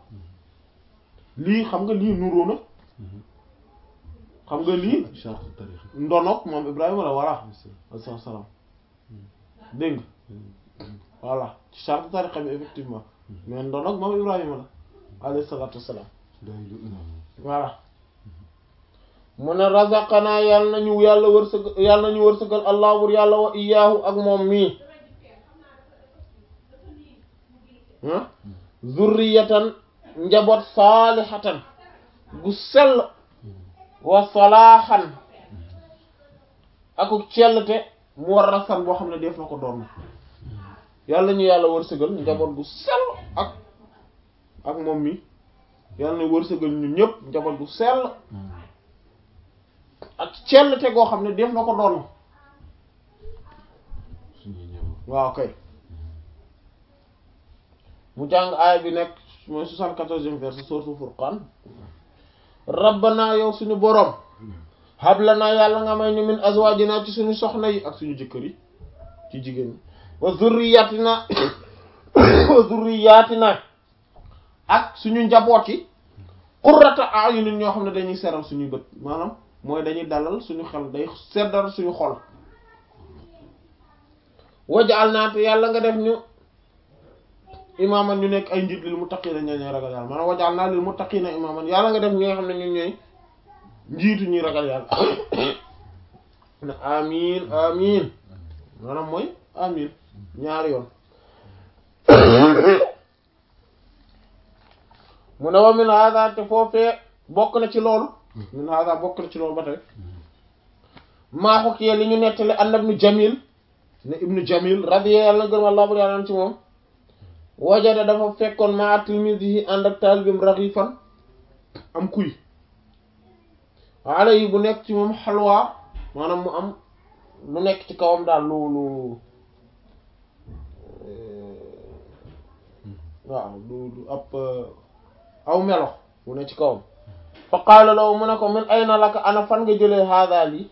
lii xam nga lii nuroo na xam nga lii charte tarixa ndonoog moom Ibrahima la voilà alayhi salaam dégg nga voilà ci charte tariqa bi effectivement mais ndonoog moom Ibrahima la alayhi salaatu wassalaam day lu imam voilà mu ne razaqanaa yàlla nañu yàlla wërsëg yàlla nañu wërsëgal allah bur yàlla wa iyaahu ak moom mii ah zurriyatan njaboot saalihatan gu sell wa salaaxan akuk cellte mu war rasan boo xam ne def na ko doon yàlla ñu yàlla wërsëgal njaboot gu sell ak ak moom mi yàlla na wërsëgal ñun ñëpp njaboot gu sell ak cellte goo xam ne def na ko doon suñuy njaboot waaw kay mu jàng aaya bi nekk mooy soixante-quatorzième verset sourate Furqan rabbana yow suñu boroom hablana yàlla nga may ñu min azwajina ci suñu soxna yi ak suñu jëkkër yi ci jigéen ñi wa zurriyatina wa zurriyatina ak suñu njaboot yi qurrata a'yunin ñoo xam ne dañuy seral suñuy bët maanaam mooy dañuy dalal suñu xel day seddal suñu xol waj'alna te yàlla nga def ñu imaaman ñu nekk ay njiit lil muttaqina ñoo ñooy ragal yàlla maanaam waj'alna lil muttaqina imaaman yàlla nga def ñi nga xam ne ñun ñooy njiitu ñuy ragal yàlla ne amin amin maanaam mooy amin ñaari yoon mu ne wa min hada te foofee bokk na ci loolu min hada bokk na ci loolu ba tey maa xukkiyee li ñu nettali an ibnu jamil ne ibnu jamil radiya yàlla na gërëm allah bur yàlla ci moom wajada dafa fekkoon ma tilmisihi ànd ak taalibim raxifan am kuy ala yi bu nekk ci moom xalwa maanaam mu am lu nekk ci kawam daal lu lu waaw lu lu ab aw melo bu ne ci kawam fa qaala law mu ne ko min ayna laka ana fan nga jëlee haada lii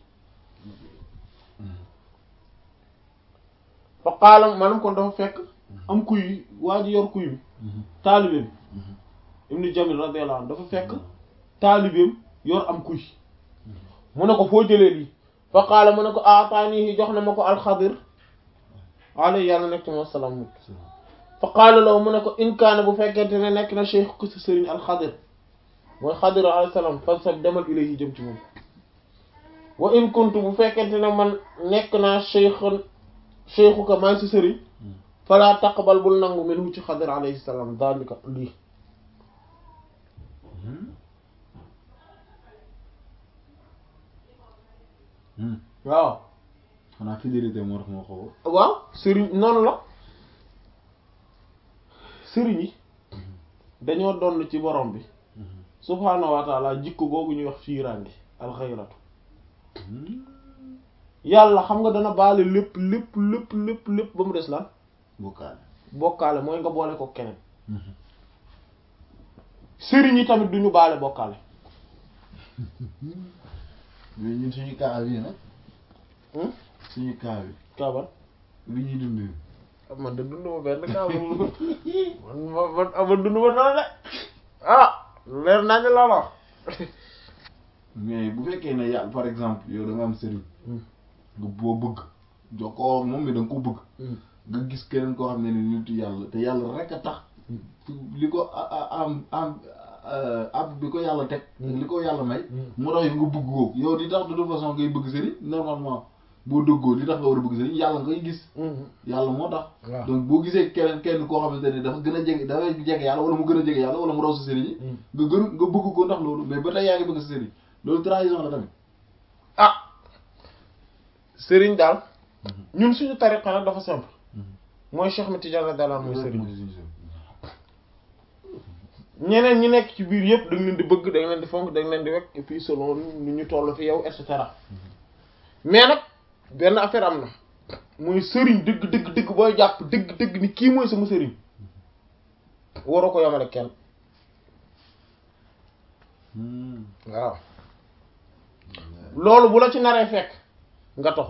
fa qaala maanaam kon dafa fekk am kuy waa ji yor kuy bi taalibeem ibnu jamil radiyallahu anhu dafa fekk taalibeem yor am kuy mu ne ko foo jëlee lii fa qaala mu ne ko aataanihi jox na ma ko alxadir alayhi yàlla nekk ci moom salaam fa qaala law mu ne ko in kaana bu fekkente ne nekk na cheikh ku si sëriñ alxadir mooy xadir alayhi salaam fan sab demal ilayhi jëm ci moom wa in kuntu bu fekkente ne man nekk naa cheikh cheikhu ka maay si sëriñ fala taqbal bul nangu minhu ci xadir alayhi salaam daalika lii waaw xanaa fidélité moo tax moo xaw waaw sëriñ noonu la sëriñ yi dañoo donn ci borom bi subhaanahu wa taala jikko googu ñuy wax fiiraange alxayratu yàlla xam nga dana baale lépp lépp lépp lépp lépp ba mu des lan bokkaale bokkaale mooy nga boole ko keneen sëriñ yi tamit duñu baale bokkaale mais ñun suñu kaa bi nag Hmm? suñu kaa bi kaaban bi ñuy dund man de dund ma benn kaaban man ma man ama dund ma dara de ah leer naa ñu la wax mais bu fekkee ne yàlla par exemple yow da nga am sëriñ nga boo bëgg jokkoo ak moom mais da nga ko bëgg nga gis keneen koo xam ne ni nitu yàlla te yàlla rek a tax li ko a- a- am am ab bi ko yàlla teg li ko yàlla may moo tax yow nga bëgg ko yow li tax de toute façon ngay bëgg sëriñ normalement boo dëggoo li tax nga war a bëgg sëriñ yàlla ngay gis yàlla moo tax waaw donc boo gisee keneen kenn koo xamante ne dafa gën a jege dafa jege yàlla wala mu gën a jege yàlla wala mu raw sa sëriñ yi nga gën nga bëgg ko ndax loolu mais ba tey yaa ngi bëgg sa sëriñ loolu trahison la tamit ah sëriñ daal ñun suñu tariqa nag dafa simple mooy Cheikh Ahmed Tidiane radiyallahu anhu mooy sëriñ ñeneen ñi nekk ci biir yëpp da nga leen di bëgg da nga leen di fonk da nga leen di wekk et puis selon nu ñu toll fi yow et cetera mais nag benn affaire am na mooy sëriñ dëgg dëgg dëgg booy jàpp dëgg dëgg ni kii mooy sama sëriñ waroo ko yamale kenn waaw loolu bu la ci naree fekk nga taxu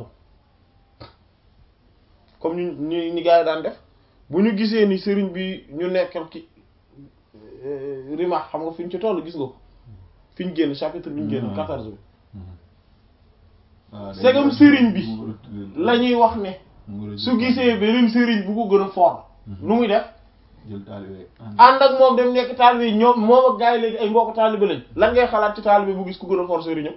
comme ñu ñu ni gars yi daan def bu ñu gisee ni sëriñ bi ñu nekkal ki rima xam nga fi ñu ci toll gis nga ko fi ñu génn chapitre bi ñu génn quatorze bi segam sëriñ bi la ñuy wax ne su gisee beneen sëriñ bu ko gën a fort nu muy def jël taalibe ànd ak moom dem nekk taalibe yi ñoom moom ak gars yi léegi ay mbokk taalibe lañ lan ngay xalaat ci taalibe bu gis ku gën a fort sëriñam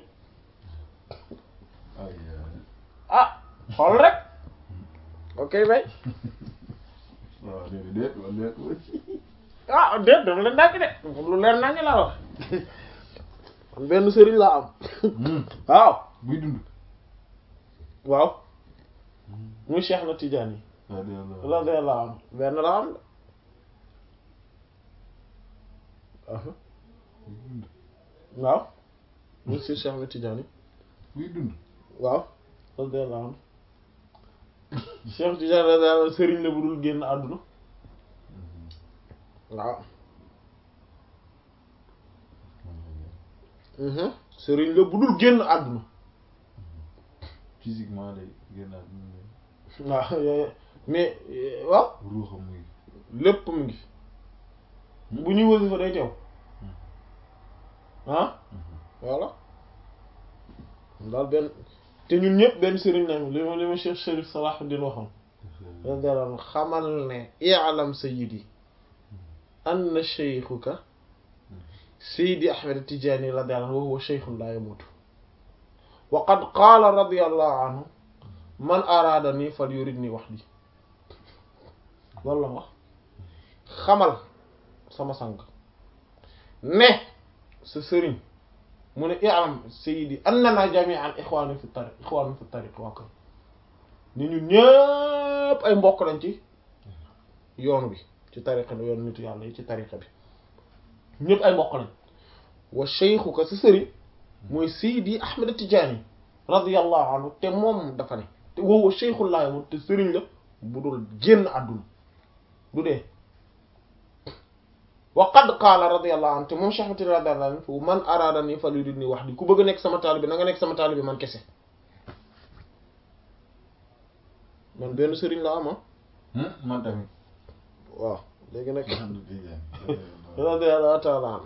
ah xool rek ok bay waaw déedéet déet ah déet dafa leen dàgg de lu leer naa ngi laa wax man benn sëriñ laa am waaw buy dund waaw muy Cheikh na Tidiane yi radiyallahu anhu benn la am waaw muy si Cheikh na Tidiane yi buy dund waaw radiyallahu anhu Cheikh Tidiane radiyallahu anhu sëriñ la bu dul génn àdduna waaw sëriñ la bu dul génn àdduna physiquement day génn àdduna waaw yooyu mais waaw ruuxam muy lépp mu ngi bu ñuy wasifa day teew ah voilà daal benn te ñun ñëpp benn sëriñ lañu li ma li ma Cheikh Chérif Salahuddin waxoon radiyallahu anhu xamal ne i'lam sayyidi anna shaykhuka Seydi Ahmed Tidiane radiyallahu anhu wa huwa shaykhun la yamutu wa qad qaala radiyallahu anhu man araadani falyuridni wahdi loolu la wax xamal sama sang ne sa sëriñ mu ne i'lam Seydi annana jami'an ikhwanu fi tariq ikhwanu fi tariq waa kay ni ñun ñëpp ay mbokk lañ ci yoonu bi ci tariqa bi yoonu nitu yàlla yi ci tariqa bi ñëpp ay mbokk lañ wa shaykhuka sa sëriñ mooy Seydi Ahmed Tidiane radiyallahu anhu te moom dafa ne te woowa shaykhul laa yamut te sëriñ la bu dul génn àdduna du dee wa qad qaala radiyallahu anhu te moom Cheikh Ahmed radiyallahu anhu man araadani falyuridni wahdi ku bëgg a nekk sama taalibe na nga nekk sama taalibe man kese man benn sëriñ la ama man tamit waaw léegi nag Ahmed Tidiane radiyallahu ta'ala anhu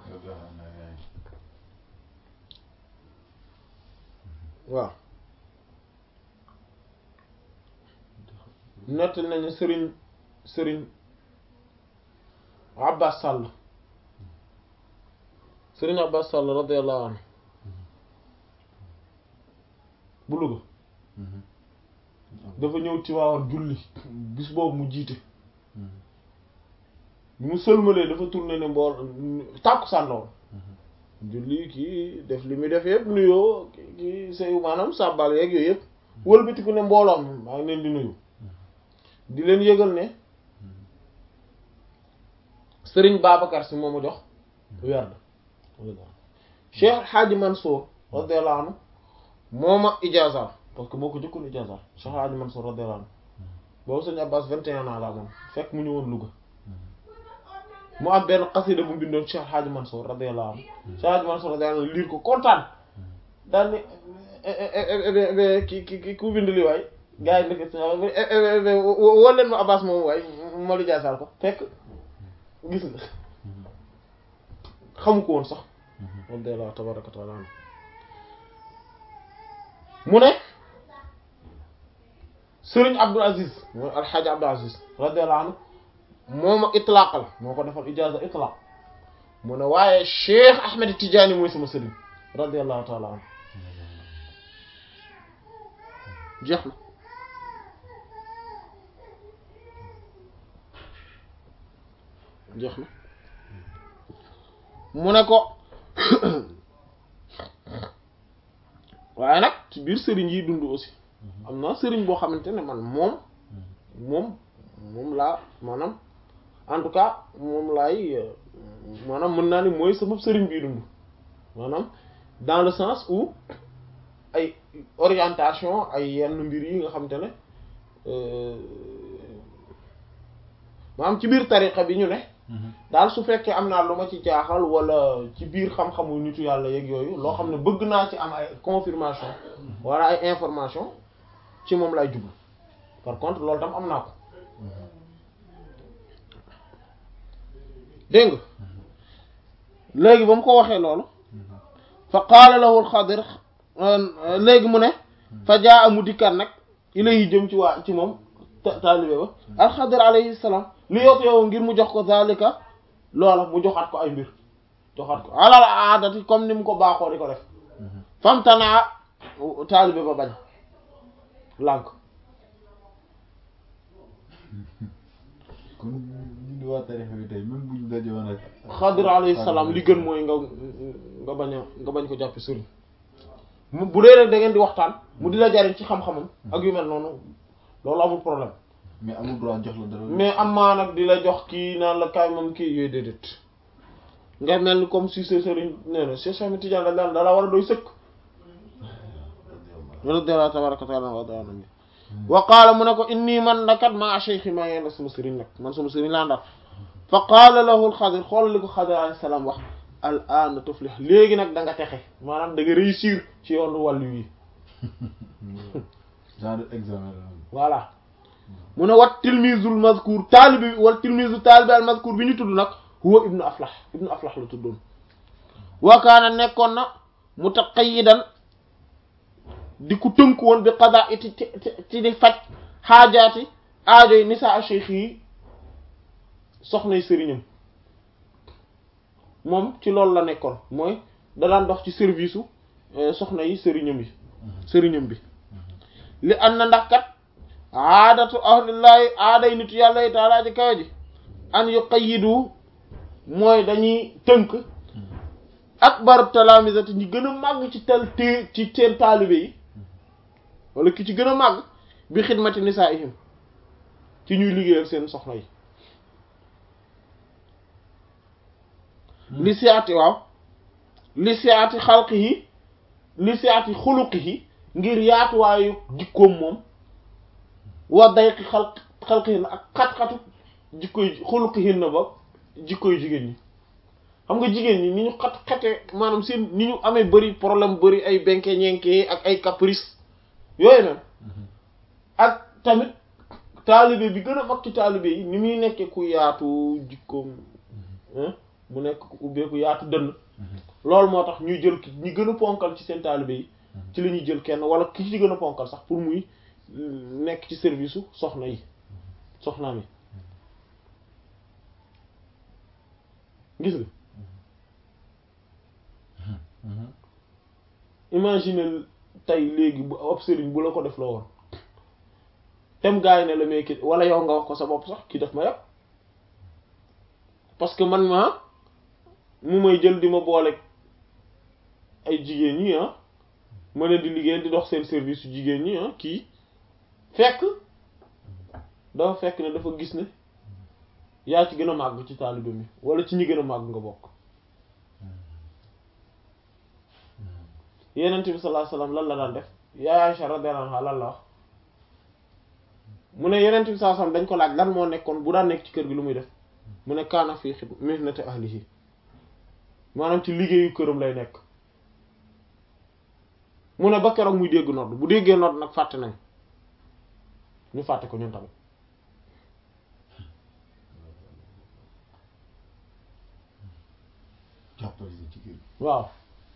waaw nettali nañu sëriñ sëriñ Abbas Sall sëriñ Abbas Sall radiyallahu anhu bu Louga dafa ñëw ci waawoon julli bis boobu mu jiite bi mu sëlmalee dafa tourné ne mbool tàkku sànnawoon julli kii def li muy def yëpp nuyoo kii say maanaam sàbbal yeeg yooyu yëpp wëlbatiku ne mbooloom maa ngi leen di nuyu di leen yëgal ne sëriñ Babacar si moo ma jox werd Cheikh Hadji Mansour radiyallahu anhu moo ma ijaaza parce que moo ko jëkkoon ijaaza Cheikh Hadji Mansour radiyallahu anhu boobu sëñ Abbas vingt et un ans la moom fekk mu ñëwoon Louga mu am benn xasida bu mu bindoon Cheikh Hadji Mansour radiyallahu anhu Cheikh Hadji Mansour radiyallahu anhu liir ko kontaan daal ni ki ki ki ku bind li waay gars yi nekk woo leen ma Abbas moom waay ma lu jaasaal ko fekk gis nga xamu ko woon sax radiyallahu tabaraka wa taala anhu mu ne Sëriñ Abdul Aziz mooy Alxaaji Abdul Aziz radiyallahu anhu moo ma itlaaqal moo ko defal ijaaza itlaaq mu ne waaye Cheikh Ahmed Tidiane mooy sama sëriñ radiyallahu taala anhu jeex na jeex na mu ne ko waaye nag ci biir sëriñ yi dund aussi am na sëriñ boo xamante ne man moom moom moom laa maanaam en tout cas moom laay maanaam mën naa ni mooy sama sëriñ bii dund maanaam dans le sens où ay orientation ay yenn mbir yi nga xamante ne maanaam ci biir tariqa bi ñu ne daal su fekkee am naa lu ma ci jaaxal wala ci biir xam-xamu nitu yàlla yeeg yooyu loo xam ne bëgg naa ci am ay confirmation wala ay information ci moom lay jublu par contre loolu tam am naa ko dégg nga léegi ba mu ko waxee loolu fa qaala lahu alxadir léegi mu ne fa jaa amu dikkat nag ilayhi jëm ci waa ci moom taalibe ba alxadir alayhi salaam li yoot yow ngir mu jox ko zalika loola mu joxaat ko ay mbir joxaat ko alal aadati comme ni mu ko baaxoo di ko def famtanaa taalibe ba bañ lànk kon ñu di waa tarixa bi tey même buñ daje woon ak xadir alayhi salaam li gën mooy nga nga bañ a nga bañ ko jàppe sëriñ mu bu dee rek da ngeen di waxtaan mu di la jariñ ci xam-xamam ak yu mel noonu loolu amul problème mais amul droit jox la dara mais am maa nag di la jox kii naan la kaay moom kii yooyu déedéet nga mel ni comme si sa sëriñ nee na Cheikh Ahmed Tidiane la daan dala war a doy sëkk radiyallahu tabaraka wa taala wa taala wa qaala mu ne ko inni man nakat maa cheikhi maa yeen sama sëriñ nag man sama sëriñ laa ndax fa qaala lahu alxadir xoolal li ko xadir alayhi salaam wax al an tuflih léegi nag da nga texe maanaam da nga réussir ci yoonu wàllu yi genre examen la voilà mu ne wat tilmisul mazkur taalibi wal tilmisu taalibi al mazkur bi ñu tudd nag huwa ibnu aflah ibnu aflah la tuddoon wa kaana nekkoon na mutaqayyidan di ku tënku woon bi qada iti ci ci di faj xaajaati aajoy nisaa cheikh yi soxnay sëriñam moom ci loolu la nekkoon mooy da daan dox ci service u soxna yi sëriñam yi sëriñam bi li an na ndax kat aadatu ahlillahi aaday nitu yàlla yi taalaa ji kawe ji an yuqayyidu mooy dañuy tënk akbar talamisati ñi gën a màgg ci tel té ci seen taalibe yi wala ki ci gën a màgg bi xidmati nisaa'ihim ci ñuy liggéeyal seen soxna yi li siyaati waaw li siyaati xalqihi li siyaati xuluqihi ngir yaatuwaayu jikkoom moom wa dayqi xalq xalqihi na ak xat-xatu jikkoy xuluqihi na ba jikkoy jigéen ñi xam nga jigéen ñi ni ñu xat xate maanaam seen ni ñu amee bëri problème bëri ay benke ñenke ak ay caprice yooyu nag ak tamit taalibe bi gën a mag ci taalibe yi ni muy nekkee ku yaatu jikkoom mu nekk ku ubbeeku yaatu dënn loolu moo tax ñuy jël ki ñi gën a ponkal ci seen taalibe yi ci la ñuy jël kenn wala ki ci gën a ponkal sax pour muy nekk ci service su soxna yi soxnaam yi gis nga imagine tey léegi bu ab sëriñ bu la ko def la woon tem gars yi ne la mais ki wala yow nga wax ko sa bopp sax kii daf ma yàpp parce que man ma mu may jël di ma boole ay jigéen ñi ah ma leen di liggéeyal di dox seen service su jigéen ñi ah kii fekk dafa fekk ne dafa gis ne yaa ci gën a màgg ci taalibe mi wala ci ñi gën a màgg nga bokk yenent bi sallallahu alayhi wasallam lan la daan def yaa Aisha radiyallahu anha lan la wax mu ne yenent bi sallallahu alayhi wasallam dañ ko laaj lan moo nekkoon bu daan nekk ci kër gi lu muy def mu ne kaana fii xib mihnati ahlihi maanaam ci liggéeyu këram lay nekk mu ne ba keroog muy dégg nodd bu déggee nodd nag fàtte nañ ñu fàtte ko ñun tamit jàppale ci kër waaw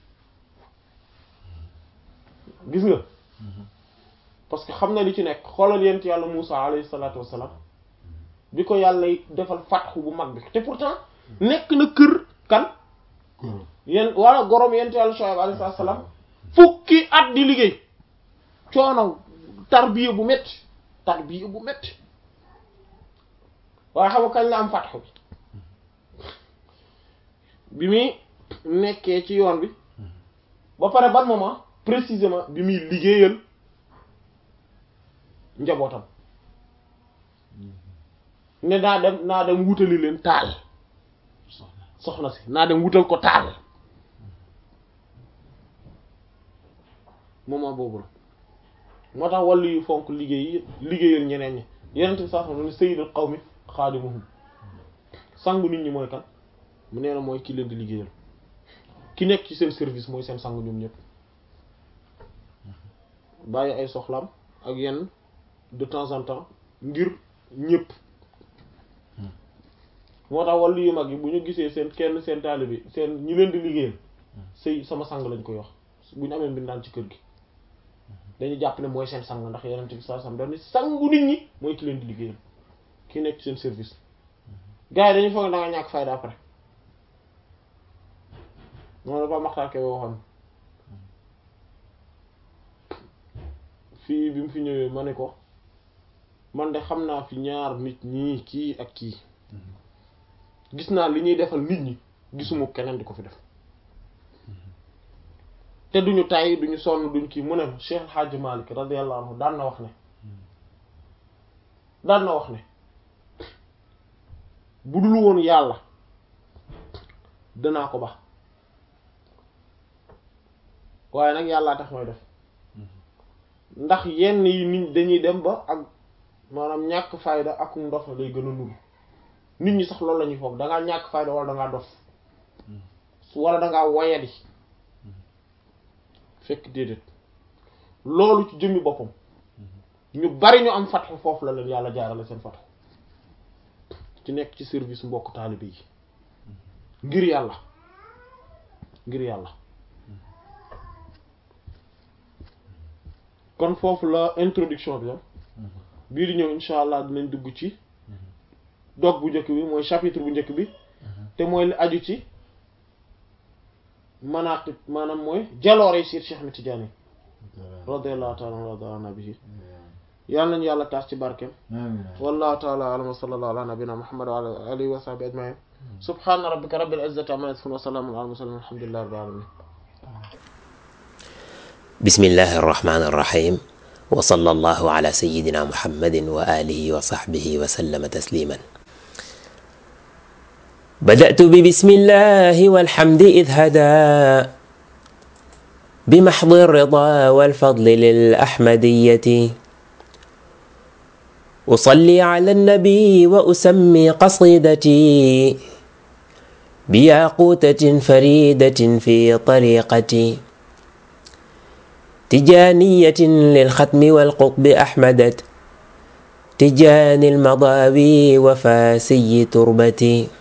gis nga parce que xam na li ci nekk xoolal yent yàlla Muusa alayhi salaatu wassalaam bi ko yàlla defal fatxu bu mag bi te pourtant nekk na kër kan këram yéen wala gorom yent yàlla Shuayb alayhi salaam fukki at di liggéey coono tarbiya bu metti tarbiya bu metti waaye xam nga kañ la am fatxu bi bi muy nekkee ci yoon bi ba pare ban moment précisément bi muy liggéeyal njabootam ne naa dem naa dem wutali leen taal soxna si naa dem wutal ko taal moment boobu la moo tax wàllu yu fonk liggéey liggéeyal ñeneen ñi yeneen bi sax ne sayyidul qawmi xaadimuhum sangu nit ñi mooy kan mu nee na mooy ki leen di liggéeyal ki nekk ci seen service mooy seen sangu ñoom ñëpp bàyyi ay soxlaam ak yenn de temps en temps ngir ñëpp moo tax wàllu yu mag yi bu ñu gisee seen kenn seen taalibe bi seen ñi leen di liggéeyal sëy sama sang lañ koy wax bu ñu amee mbindaan ci kër gi dañuy jàpp ne mooy seen sang ndax yeneen bi saa sam dañ ni sangu nit ñi mooy ki leen di liggéeyal ki nekk ci seen service gars yi dañuy foog ne da nga ñàkk fayda après moo dafa maxtaar ke waxoon fii bi mu fi ñëwee ma ne ko man de xam naa fi ñaar nit ñii kii ak kii gis naa li ñuy defal nit ñi gisuma keneen di ko fi def te duñu tàyyi duñu sonn duñ kii mu ne Cheikh El Hadj Malick radiyallahu anhu daan na wax ne daan na wax ne bu dul woon yàlla danaa ko ba waaye nag yàllaa tax mooy def ndax yenn yi nit dañuy dem ba ak maanaam ñàkk fayda ak ndof lay gën a nuru nit ñi sax loolu la ñuy foog dangaa ñàkk fayda wala dangaa dof wala dangaa woyadi fekk déedéet loolu ci jëmmi boppam ñu bari ñu am fatxu foofu la leen yàlla jaarale seen fatxu ci nekk ci service mbokk taalibe yi ngir yàlla ngir yàlla kon foofu la introduction bi am bii di ñëw insha allah dinañ dugg ci dog bu njëkk bi mooy chapitre bu njëkk bi te mooy li aju ci manaqib maanaam mooy jaloore siir Cheikh Ahmed Tidiane radiyallahu ta'ala anhu wa nabihi yàlla nañu yàlla taas ci barkeem wallahu ta'ala a'lam wa sallallahu ala nabiyyina muhammad wa ala alihi wa sahbihi ajma'in subhana rabbika rabbil izzati amma yasifun wa salamun ala mursalin alhamdulillahi rabbil alamin bismillahi arrahmani arrahim wa sallallahu ala sayyidina muhammadin wa alihi wa sahbihi wa sallama tasliman بدأت ببسم الله والحمد إذ هدى بمحض الرضا والفضل للأحمدية أصلي على النبي وأسمي قصيدتي بياقوتة فريدة في طريقتي تجانية للختم والقطب أحمدت تجاني المضاوي وفاسي تربتي